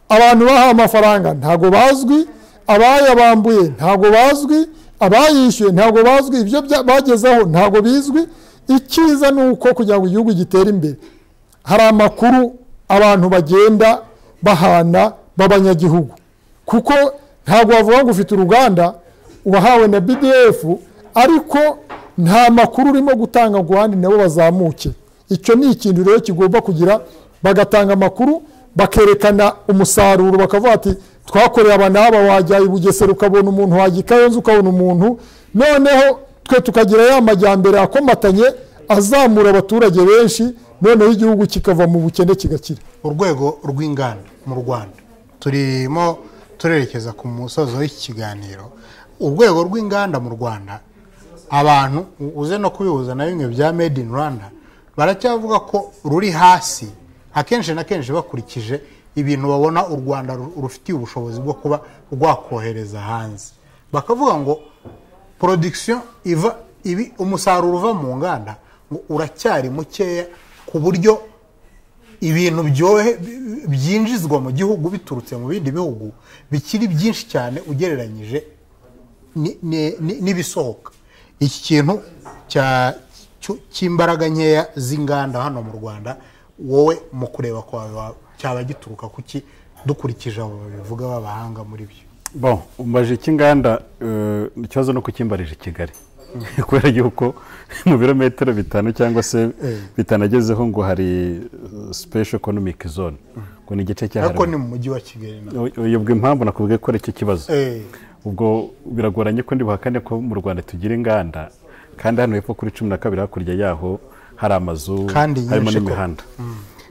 abantu bahawe amafaranga ntago bazwi abayabambuye ntago bazwi abayishyuye ntago bazwi ibyo bya- bagezeho ntago bizwi icyiza ni uko kugira ngo igihugu gitere imbere hari amakuru abantu bagenda bahana b'abanyagihugu kuko ntabwo wavuga ngo ufite uruganda uwahawe na bdf ariko nta makuru urimo gutanga ngo abandi nabo bazamuke icyo ni ikintu rero kigomba kugira bagatanga amakuru bakerekana umusaruro bakavuga ati twakoreye aba n'aba wajya i bugesera ukabona umuntu wajya i kayonza ukabona umuntu noneho twe tukagira ya majyambere akomatanye azamura abaturage benshi noneho igihugu kikava mu bukene kigakira urwego rw'inganda mu rwanda turimo turerekeza ku musozo w'iki kiganiro urwego rw'inganda mu rwanda abantu u- uze no kubihuza na bimwe bya made in rwanda baracyavuga ko ruri hasi akenshi na kenshi bakurikije ibintu babona u rwanda ru- rufitiye ubushobozi bwo kuba rwakohereza hanze bakavuga ngo production iva ibi umusaruro uva mu nganda ngo uracyari mukeya ku buryo ibintu byohe bi- byinjizwa mu gihugu biturutse mu bindi bihugu bikiri byinshi cyane ugereranyije ni- ni- ni- n'ibisohoka iki kintu cya- cyo- cy'imbaraga nkeya z'inganda hano mu rwanda wowe mu kureba kwawe wa- cyaba gituruka kuki dukurikije abo babivuga b'abahanga muri byo bo umbaje icy'inganda eh, ikibazo ni uko ukimbarije i kigali kubera yuko mu birometero bitanu cyangwa se bitanagezeho ngo hari special economic zone ngo ni igice cyahariwe ariko ni mu mujyi wa kigali naho uyobwa impamvu nakubwiye ko ari icyo kibazo Eh, ubwo biragoranye ko ndi buhakane ko mu rwanda tugira inganda kandi hano hepfo kuri cumi na kabiri hakurya yaho hari amazu Kandi nyinshi harimo koko. n'imihanda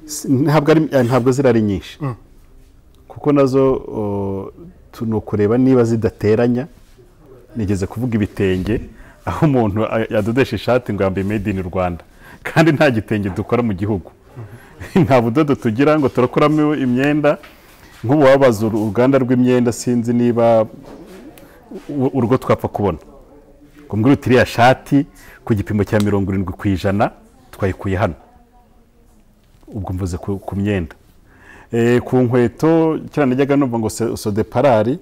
Si- ntabwo ari- eh, ntabwo ziriya ari nyinshi kuko nazo o, tu- ni ukureba niba zidateranya nigeze kuvuga ibitenge aho umuntu a- yadodesha ishati ngo yambaye made in rwanda kandi nta gitenge dukora mu gihugu nta budodo tugira ngo turakoramo imyenda nk'ubu wabaza uru- uruganda rw'imyenda sinzi niba u- urwo twapfa kubona ngo mbwira uti iriya shati ku gipimo cya mirongo irindwi ku ijana twayikuye hano ubwo mvuze ku, ku myenda Eh, ku nkweto kera najyaga numva ngo se- sodeparari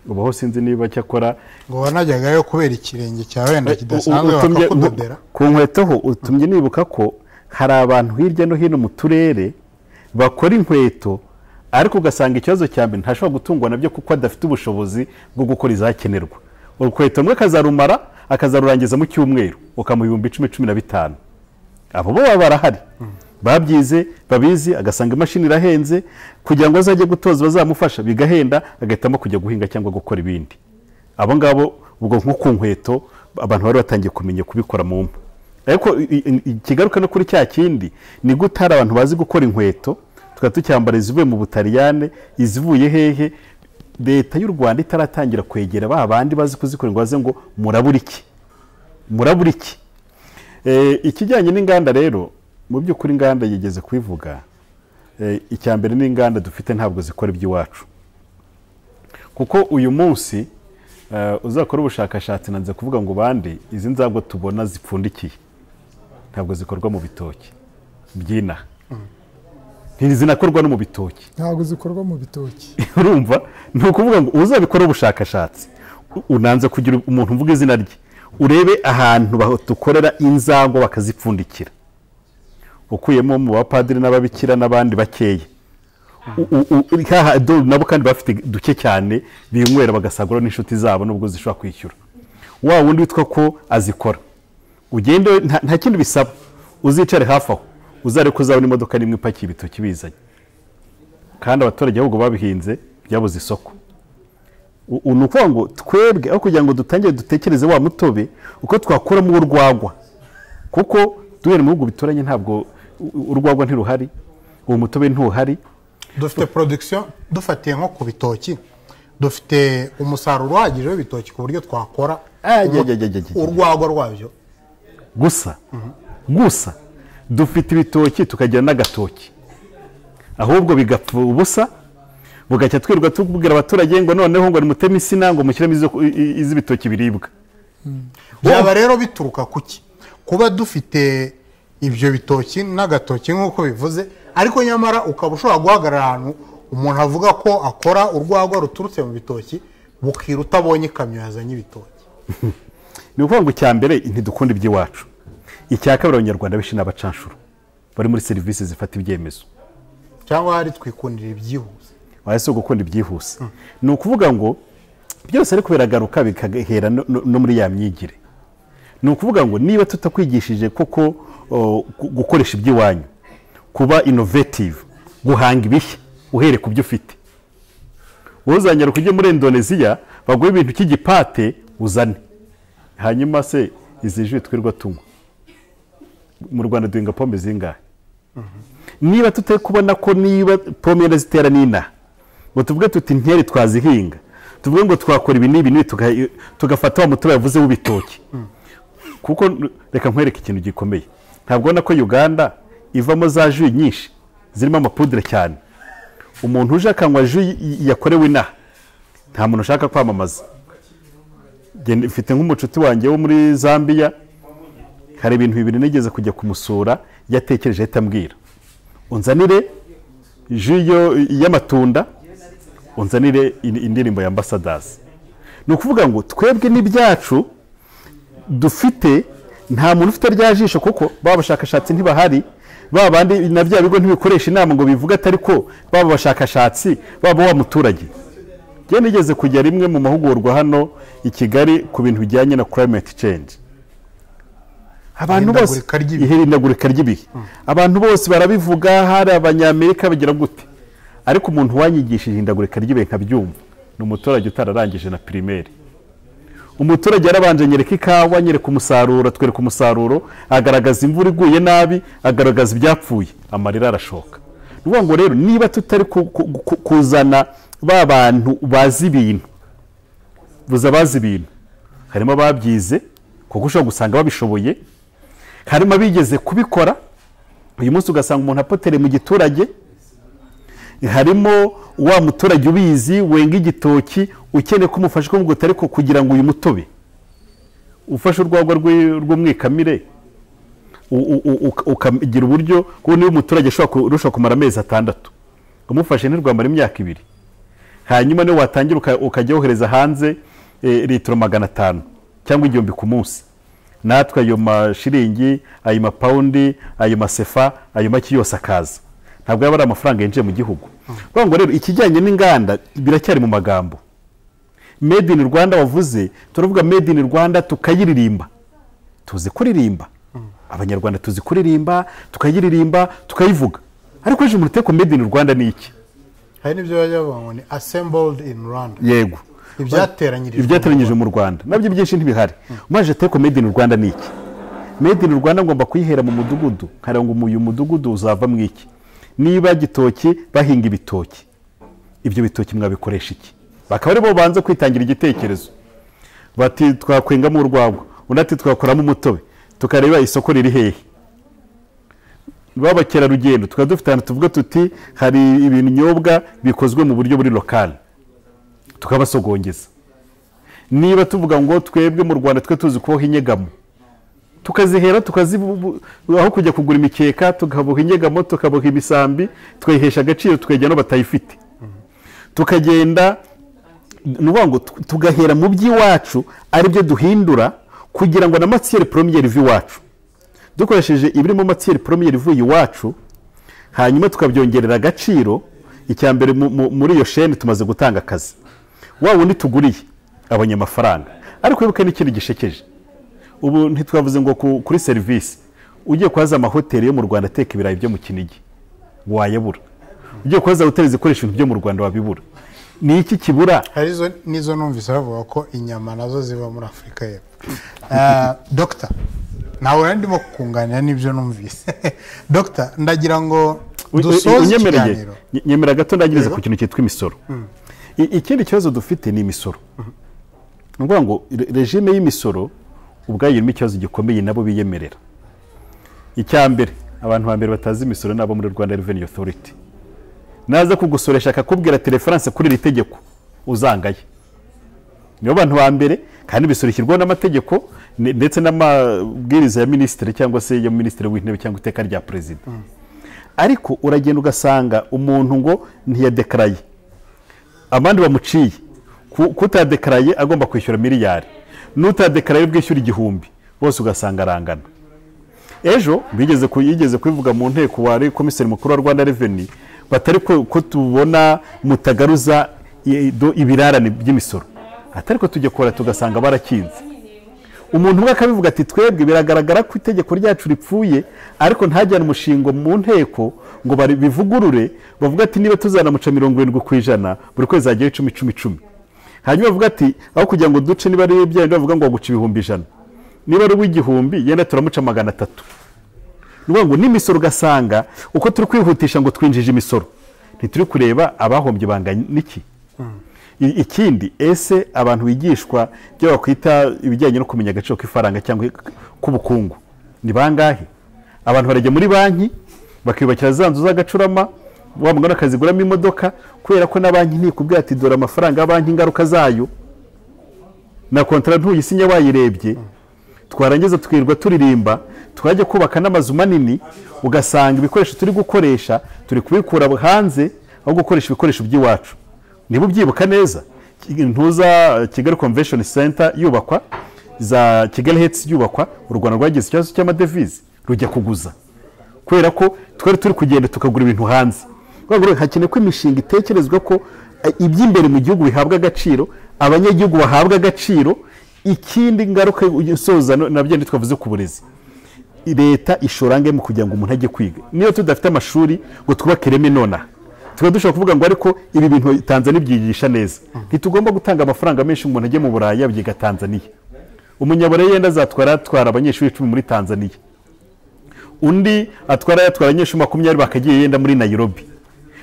ubu aho sinzi niba cyakora ngo wanajyagayo kubera ikirenge cyawe wenda kidasanzwe U- utumye- bakakudodera ku nkweto ho utumye nibuka ko hari abantu hirya no hino mu turere bakora inkweto ariko ugasanga ikibazo cya mbere ntashobora gutungwa nabyo kuko adafite ubushobozi bwo gukora izakenerwa urukweto rumwe akazarumara akazarurangiza mu cyumweru ukamuha ibihumbi icumi cumi na bitanu abo bo baba barahari babyize babizi agasanga imashini irahenze kugira ngo azajye gutoza bazamufasha bigahenda agahitamo kujya guhinga cyangwa gukora ibindi abo ngabo ubwo nko ku nkweto abantu bari batangiye kumenya kubikora mu mpu ariko i- i- ikigaruka no kuri cya kindi ni gute hari abantu bazi gukora inkweto tukaba tucyambara izivuye mu butaliyane izivuye hehe leta y'u rwanda itaratangira kwegera ba bandi bazi kuzikora ngo baze ngo murabura iki murabura iki Eh, ikijyanye n'inganda rero mu by'ukuri inganda yigeze kubivuga Eh, icya mbere n'inganda dufite ntabwo zikora iby'iwacu kuko uyu munsi eh, uzakora ubushakashatsi nanze kuvuga ngo bande izi nzabwo tubona zipfundikiye ntabwo zikorwa mu bitoki byinaha ntizinakorwa no mu bitoki ntabwo zikorwa mu bitoki urumva ni ukuvuga ngo uzabikora ubushakashatsi u- unanze kugira umuntu uvuga izina rye urebe ahantu baho- dukorera inzangwa bakazipfundikira ukuyemo mu bapadiri n'ababikira n'abandi bakeya U- u- u- uri haha, do- nabo kandi bafite duke cyane binywera bagasagura n'inshuti zabo nubwo zishobora kwishyura wa wundi witwa ko azikora ugende we- nta nta kindi bisaba uzicare hafi aho uzarebe ko uzabona imodoka n'imwe ipakiye ibitoki bizanye kandi abaturage ahubwo babihinze byabuze isoko U- u- ni ukuvuga ngo twebwe aho kugira ngo dutangire dutekereze wa mutobe uko twakuramo urwagwa kuko duhere mu bihugu bituranye ntabwo u- u- urwagwa ntiruhari uwo mutobe ntuhari dufite production dufatiye nko ku bitoki dufite umusaruro uhagije w'ibitoki ku buryo twakora Ah, jya, umu- jya, jya, jya, jya. urwagwa rwabyo gusa gusa dufite ibitoki tukagira n'agatoki ahubwo bigapfa ubusa bugacya twirirwa tubwira abaturage ngo noneho ngo nimuteme insina ngo mushyiremo izo- i- i- iz'ibitoki biribwa byaba rero bituruka ku ki kuba dufite ibyo bitoki n'agatoki nk'uko bivuze ariko nyamara ukaba ushobora guhagarara ahantu umuntu avuga ko akora urwagwa ruturutse mu bitoki bukira utabonye ikamyo yazanye ibitoki ni ukuvuga ngo icya mbere ntidukunda iby'iwacu icya kabiri abanyarwanda benshi ni abacanshuro bari muri serivisi zifata ibyemezo cyangwa hari twikundira ibyihuse wahise gukunda ibyihuse ni ukuvuga ngo byose ariko biragaruka bikahera no- no- no muri ya myigire ni ukuvuga ngo niba tutakwigishije koko o, gu- gukoresha iby'iwanyu kuba innovative guhanga ibishya uhere ku byo ufite wowe uzanyaruka ujye muri indoneziya baguhe ibintu cy'igipate uzane hanyuma se izi ji twirirwa tunywa mu rwanda duhinga pome zingahe niba tutari kubona ko niba pome yenda zitera n'inaha ngo tuvuge tuti ntiyari twazihinga tuvuge ngo twakora ibi n'ibi n'ibi tuga- tugafata wa mutobe yavuze w'ibitoki kuko n- reka nkwereke ikintu gikomeye ntabwo ubona ko uganda ivamo za ju nyinshi zirimo amapudire cyane umuntu uje akanywa ju y- y- yakorewe inaha nta muntu ushaka kwamamaza Nge ndi- mfite nk'umucuti wanjye wo muri zambia hari ibintu bibiri nigeze kujya kumusura yatekereje ahita ambwira unzanire ju yo- y'amatunda unzanire in- indirimbo ya ambasadazi ni ukuvuga ngo twebwe n'ibyacu dufite nta muntu ufite rya jisho kuko baba abashakashatsi ntibahari baba bandi na bya bigo ntibikoresha inama ngo bivuge atari ko baba abashakashatsi baba wa muturage njye nigeze kujya rimwe mu mahugurwa hano i kigali ku bintu bijyanye na climate change abantu bose Ihindagurika ry'ibihe. ihindagurika ry'ibihe abantu bose barabivuga hari abanyamerika bagira gute ariko umuntu wanyigishije ihindagurika ry'ibihe nkabyumva ni umuturage utararangije na pirimeri umuturage yarabanje anyereka ikawa anyereka umusaruro atwereka umusaruro agaragaza imvura iguye nabi agaragaza ibyapfuye amarira arashoka ni ukuvuga ngo rero niba tutari ku- ku- ku- kuzana ba bantu bazi ibintu buza abazi ibintu harimo ababyize kuko ushobora gusanga babishoboye harimo abigeze kubikora uyu munsi ugasanga umuntu apotere mu giturage harimo wa muturage ubizi wenga igitoki ukeneye ko umufasha kumubwita ariko kugira ngo uyu mutobe ufashe urwagwa rw'i- rw'umwikamire u- u- u- uka- ukagira uburyo kuko niba umuturage ashobora ku- urusha kumara amezi atandatu umufashe ntirwamara imyaka ibiri hanyuma niyo watangira uka- ukajya wohereza hanze eh, litiro magana atanu cyangwa igihumbi ku munsi natwe ayo mashiringi ayo mapawundi ayo masefa ayo make yose akaza ntabwo yaba ari amafaranga yinjiye mu gihugu kuvuga ngo rero ikijyanye n'inganda biracyari mu magambo made in rwanda wavuze turavuga made in rwanda tukayiririmba tuzi kuririmba abanyarwanda tuzi kuririmba tukayiririmba tukayivuga ariko ejo umuntu uteko made in rwanda ni iki hari n'ibyo bajya bavuga ngo ni assembled in rwanda yego ibyateranyirijwe ibyateranyije mu rwanda nabyo byinshi ntibihari umaje teko made in rwanda ni iki made in rwanda ngomba kuyihera mu mudugudu nkareba ngo uyu mudugudu uzava mu iki niba gitoki bahinga ibitoki ibyo bitoki mwabikoresha iki bakaba aribo banze kwitangira igitekerezo bati twakwengamo urwagwa undi ati twakoramo umutobe tukareba isoko riri hehe b'abakerarugendo tukaba dufite ahantu tuvuga tuti hari ibinyobwa bikozwe mu buryo buri lokali tukabasogongeza niba tuvuga ngo twebwe mu rwanda twe tuzi kuboha inyegamo tukazihera tukazibu aho kujya kugura imikeka tukaboha inyegamo tukaboha imisambi tukayihesha agaciro tukajya no batayifite tukagenda ni ukuvuga ngo tu- tugahera mu by'iwacu aribyo duhindura kugira ngo na matiyeri poromiyeri ive iwacu dukoresheje ibirimo matiyeri poromiyeri ivuye iwacu hanyuma tukabyongerera agaciro icya mbere mu- mu- muri iyo sheni tumaze gutanga akazi wa wundi tuguriye abonye amafaranga ariko wibuke n'ikintu gishekeje ubu ntitwavuze ngo ku- kuri serivisi ugiye kuhaza amahoteli yo mu rwanda ateka ibirayi byo mu kinigi wayabura ugiye kuhaza hoteli zikoresha ibintu byo mu rwanda wabibura ni iki kibura hari izo n'izo numvise bavuga ko inyama nazo ziva muri afurika y'epfo Eh, dogita nawe rero ndimo kukunganira n'ibyo numvise dogita ndagira ngo dusoze unyemereye ikiganiro Nye- nyemera gato ndangirize ku kintu cyitwa imisoro I- ikindi kibazo dufite ni imisoro ni ukuvuga ngo re- regime y'imisoro ubwayo irimo ikibazo gikomeye nabo biyemerera icya mbere abantu ba mbere batazi imisoro ni abo muri rwanda reveni otoriti naza kugusoresha akakubwira teleferanse kuri iri tegeko uzangaye nibo bantu ba mbere kandi imisoro ishyirwaho n'amategeko ne- ndetse n'amabwiriza ya minisitiri cyangwa se ya minisitiri w'intebe cyangwa iteka rya perezida ariko uragenda ugasanga umuntu ngo ntiyadekaraye abandi bamuciye Ku- kutadekaraye agomba kwishyura miliyari n'utadekaraye bwishyura igihumbi bose ugasanga arangana ejo bigeze ku- yigeze kubivuga mu nteko wari komiseri mukuru wa rwanda reveni batari ko ko tubona mutagaruza i- do- ibirarane by'imisoro atari ko tujya kora tugasanga barakinze umuntu umwe akabivuga ati twebwe biragaragara ko itegeko ryacu ripfuye ariko ntajyane umushingo mu nteko ngo bari- bivugurure bavuga ati niba tuzanamuca mirongo irindwi ku ijana buri kwezi hagiyeho icumi icumi icumi hanyuma bavuga ati aho kugira ngo duce niba ari ibya bindi bavuga ngo waguca ibihumbi ijana niba ari uw'igihumbi yenda turamuca magana atatu ni ukuvuga ngo n'imisoro ugasanga uko turi kwihutisha ngo twinjije imisoro ntituri kureba abahombye banganya n'iki I- ikindi ese abantu bigishwa ibyo bakwita ibijyanye no kumenya agaciro k'ifaranga cyangwa k'ubukungu ni bangahe abantu barajya muri banki bakiyubakira za nzu z'agacurama wa mugani akaziguramo imodoka kubera ko na banki ntikubwira ati dore amafaranga ya banki ingaruka zayo na kontara ntuyisinya wayirebye twarangiza tukirirwa turirimba twajya kubaka n'amazu manini ugasanga ibikoresho turi gukoresha turi kubikura hanze aho gukoresha ibikoresho by'iwacu niba ubyibuka neza ntuza kigali convention center yubakwa za kigali hetse yubakwa u rwanda rwagize ikibazo cy'amadevize rujya kuguza kubera ko twari turi kugenda tukagura ibintu hanze Urumva rero hakenewe ko imishinga itekerezwa ko eh, iby'imbere mu gihugu bihabwa agaciro abanyagihugu bahabwa agaciro ikindi ngaruka isoza no- nabyo ntitwavuze ku burezi leta ishora angahe mu kugira ngo umuntu ajye kwiga niyo tudafite amashuri ngo twubake ireme nonaha tuba dushobora kuvuga ngo ariko ibi bintu tanzania ibyigisha neza ntitugomba gutanga amafaranga menshi umuntu ajye mu burayi abyiga tanzania umunyaburere yenda azatwara atwara abanyeshuri icumi muri tanzania undi atwara yatwara abanyeshuri makumyabiri bakagiye yenda muri nayirobi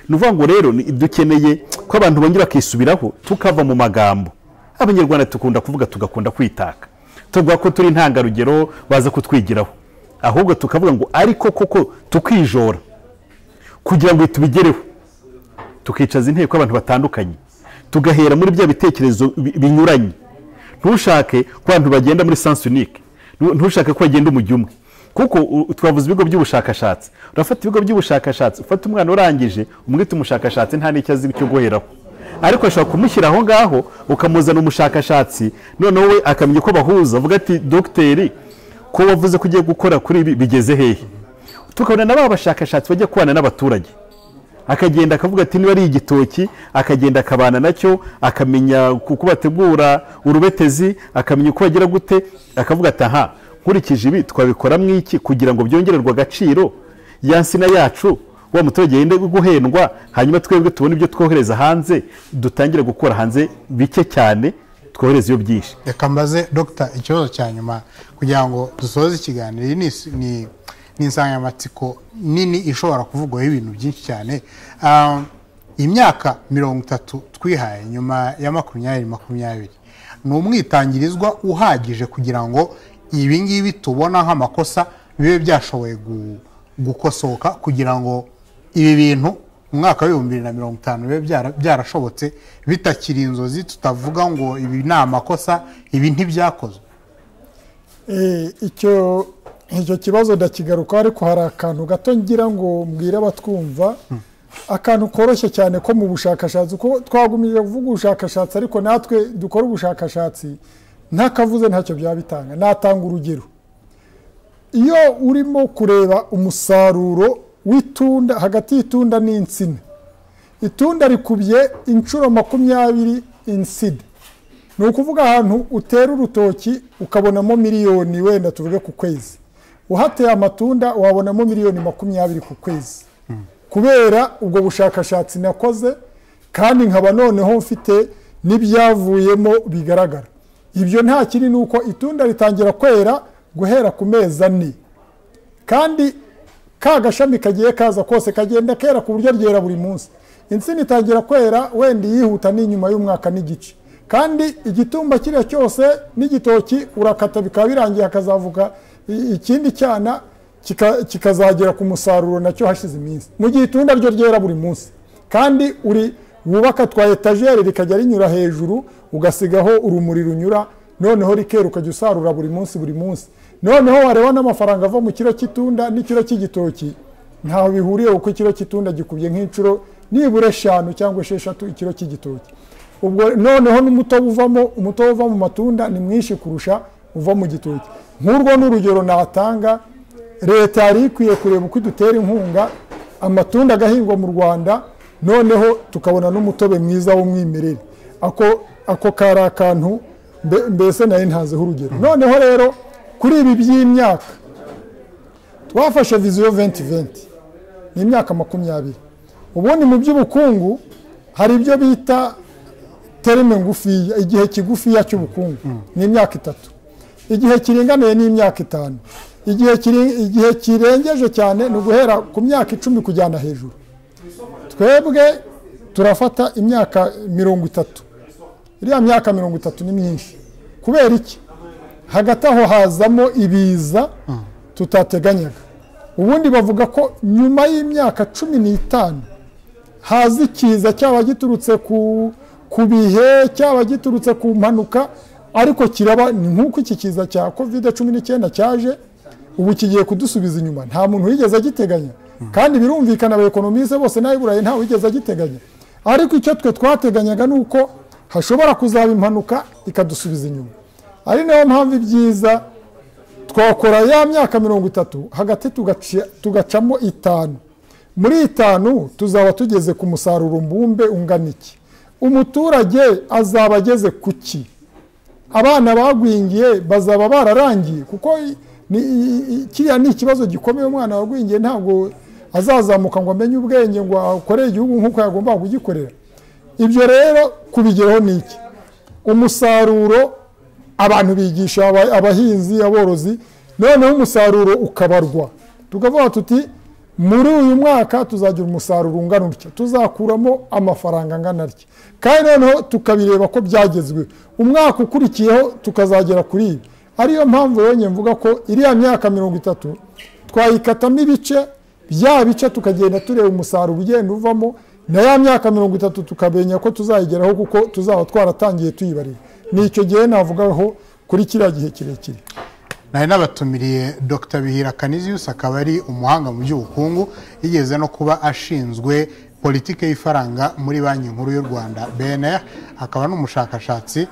ni ukuvuga ngo rero ni- dukeneye ko abantu bongera bakisubiraho tukava mu magambo abanyarwanda dukunda kuvuga tugakunda kwitaka tuvuga ko turi intangarugero baza kutwigiraho ahubwo tukavuga ngo ariko koko tukijora kugira ngo tubigereho tukicaza inteko abantu batandukanye tugahera muri bya bitekerezo bi- binyuranye ntushake ko abantu bagenda muri sans unique Ntu- ntushake ko bagenda umujyi umwe kuko u- twavuze ibigo by'ubushakashatsi urafata ibigo by'ubushakashatsi ufata umwana urangije umwita umushakashatsi nta n'icyo azi cyo guheraho ariko ashobora kumushyira aho ngaho ukamuzana umushakashatsi noneho we akamenya uko bahuza avuga ati dogiteri ko wavuze ko ugiye gukora kuri ibi bigeze hehe tukabona na ba bashakashatsi bajya kubana n'abaturage akagenda akavuga ati niba ari igitoki akagenda akabana nacyo akamenya uko bategura urubetezi akamenya uko bagira gute akavuga ati aha nkurikije ibi twabikoramo iki kugira ngo byongererwe agaciro ya nsina yacu wa muturage yende guhendwa hanyuma twebwe tubone ibyo twohereza hanze dutangire gukora hanze bike cyane twohereza iyo byinshi reka mbaze dogita ikibazo cya nyuma kugira ngo dusoze ikiganiro iyi ni is- ni ni insanganyamatsiko nini ishobora kuvugwaho ibintu byinshi cyane Ah, imyaka mirongo itatu twihaye nyuma ya makumyabiri makumyabiri ni umwitangirizwa uhagije kugira ngo ibi ngibi tubona nk'amakosa bibe byashoboye gu- gukosoka kugira ngo ibi bintu mu mwaka w'ibihumbi bibiri na mirongo itanu bibe byara- byarashobotse bitakiri inzozi tutavuga ngo ibi ni amakosa ibi ntibyakozwe Eh, icyo icyo kibazo ndakigaruka ariko hari akantu gato ngira ngo mbwire abatwumva akantu koroshye cyane ko mu bushakashatsi kuko twagumije kuvuga ubushakashatsi ariko natwe dukora ubushakashatsi ntakavuze ntacyo byaba bitanga natanga urugero iyo urimo kureba umusaruro w'itunda hagati y'itunda n'insina itunda rikubye inshuro makumyabiri insina ni ukuvuga ahantu utera urutoki ukabonamo miliyoni wenda tuvuge ku kwezi uhateye amatunda wabonamo miliyoni makumyabiri ku kwezi kubera ubwo bushakashatsi nakoze kandi nkaba noneho mfite n'ibyavuyemo bigaragara ibyo nta kiri ni uko itunda ritangira kwera guhera ku mezi ane kandi ka gashami kagiye kaza kose kagenda kera ku buryo ryera buri munsi insina itangira kwera wenda yihuta n'inyuma y'umwaka n'igice kandi igitumba kiriya cyose n'igitoki urakata bikaba birangiye hakazavuka i- ikindi cyana kika- kikazagera ku musaruro nacyo hashize iminsi mu gihe itunda ryo ryera buri munsi kandi uri wubaka twa etajeri rikajya rinyura hejuru ugasigaho urumuri runyura noneho rikera ukajya usarura buri munsi buri munsi noneho wareba n'amafaranga ava mu kiro cy'itunda n'ikiro cy'igitoki ntaho bihuriye kuko ikiro cy'itunda gikubye nk'inshuro nibura eshanu cyangwa esheshatu ikiro cy'igitoki ubwo noneho n'umutobe uvamo umutobe uva mu matunda ni mwinshi kurusha uva mu gitoki nk'urwo ni urugero natanga leta yari ikwiye kureba uko idutera inkunga amatunda agahingwa mu rwanda noneho tukabona n'umutobe mwiza w'umwimerere ako ako kari akantu mbe- mbese nari ntazeho urugero noneho rero kuri ibi by'imyaka twafashe viziyo venti venti ni imyaka makumyabiri ubundi mu by'ubukungu hari ibyo bita terime ngufiya igihe kigufiya cy'ubukungu ni imyaka itatu igihe kiringaniye ni imyaka itanu igihe kiri- igihe kirengeje cyane ni uguhera ku myaka icumi kujyana hejuru twebwe turafata imyaka mirongo itatu iriya myaka mirongo itatu ni myinshi kubera iki hagati aho hazamo ibiza tutateganyaga ubundi bavuga ko nyuma y'imyaka cumi n'itanu haza ikiza cyaba giturutse ku ku bihe cyaba giturutse ku mpanuka ariko kiraba ni nk'uko iki kiza cya kovide cumi n'icyenda cyaje ubu kigiye kudusubiza inyuma nta muntu wigeze agiteganya kandi birumvikana abaekonomise bose nawe burayi ntawe wigeze agiteganya ariko icyo twe twateganyaga ni uko hashobora kuzaba impanuka ikadusubiza inyuma ari nayo mpamvu ibyiza twakora ya myaka mirongo itatu hagati tugaci- tugacamo itanu muri itanu tuzaba tugeze ku musaruro mbumbe ungana iki umuturage azaba ageze ku ki abana bagwingiye bazaba bararangiye kuko i- Ni- i- i- kiriya ni ikibazo gikomeye umwana wagwingiye ntabwo azazamuka ngo amenye ubwenge ngo akorere igihugu nk'uko yagombaga kugikorera ibyo rero kubigeraho ni iki umusaruro abantu bigisha aba- abahinzi aborozi noneho umusaruro ukabarwa tukavuga tuti muri uyu mwaka tuzagira umusaruro ungana utya tuzakuramo amafaranga angana atya kandi noneho tukabireba ko byagezweho umwaka ukurikiyeho tukazagera kuri ibi ariyo mpamvu yonye mvuga ko iriya myaka mirongo itatu twayikatamo ibice bya bice tukagenda tureba umusaruro ugenda uvamo na ya myaka mirongo itatu tukamenya ko tuzayigeraho kuko tuzaba twaratangiye tuyibarira ni icyo gihe navugaho kuri kiriya gihe kirekire nari nabatumiriye dr bihira kaniziyusi akaba ari umuhanga mu by'ubukungu yigeze no kuba ashinzwe politike y'ifaranga muri banki nkuru y'u rwanda bnr akaba n'umushakashatsi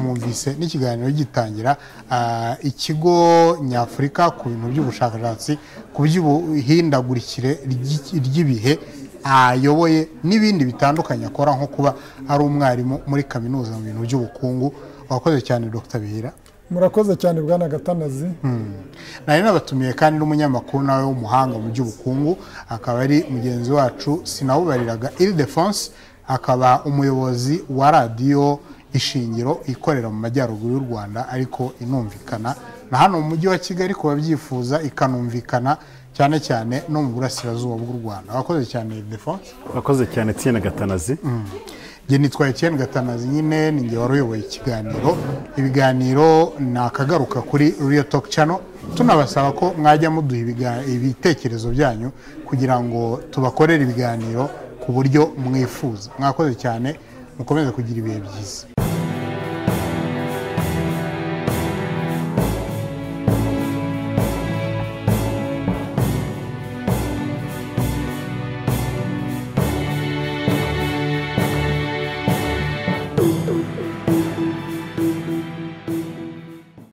mwumvise n'ikiganiro gitangira ah, ikigo nyafurika ku bintu by'ubushakashatsi ku by'ubuhindagurikire ry'iki- ry'ibihe ayoboye n'ibindi bitandukanye akora nko kuba ari umwarimu muri kaminuza mu bintu by'ubukungu wakoze cyane dr bihira murakoze cyane bwana gatanazi nari nabatumiye kandi n'umunyamakuru nawe w'umuhanga mu by'ubukungu akaba ari mugenzi wacu sinawubariraga iridefonse akaba umuyobozi wa radiyo ishingiro ikorera mu majyaruguru y'u rwanda ariko inumvikana na hano mu mujyi wa kigali ku babyifuza ikanumvikana cyane cyane no mu burasirazuba bw'u rwanda wakoze cyane iridefonse urakoze cyane tsiyene gatanazi njye nitwa Etienne gatanazi nyine ni njye wari uyoboye ikiganiro ibiganiro ni akagaruka kuri Real Talk Channel tunabasaba ko mwajya muduha ibiga- ibitekerezo byanyu kugira ngo tubakorere ibiganiro ku buryo mwifuza mwakoze cyane mukomeze kugira ibihe byiza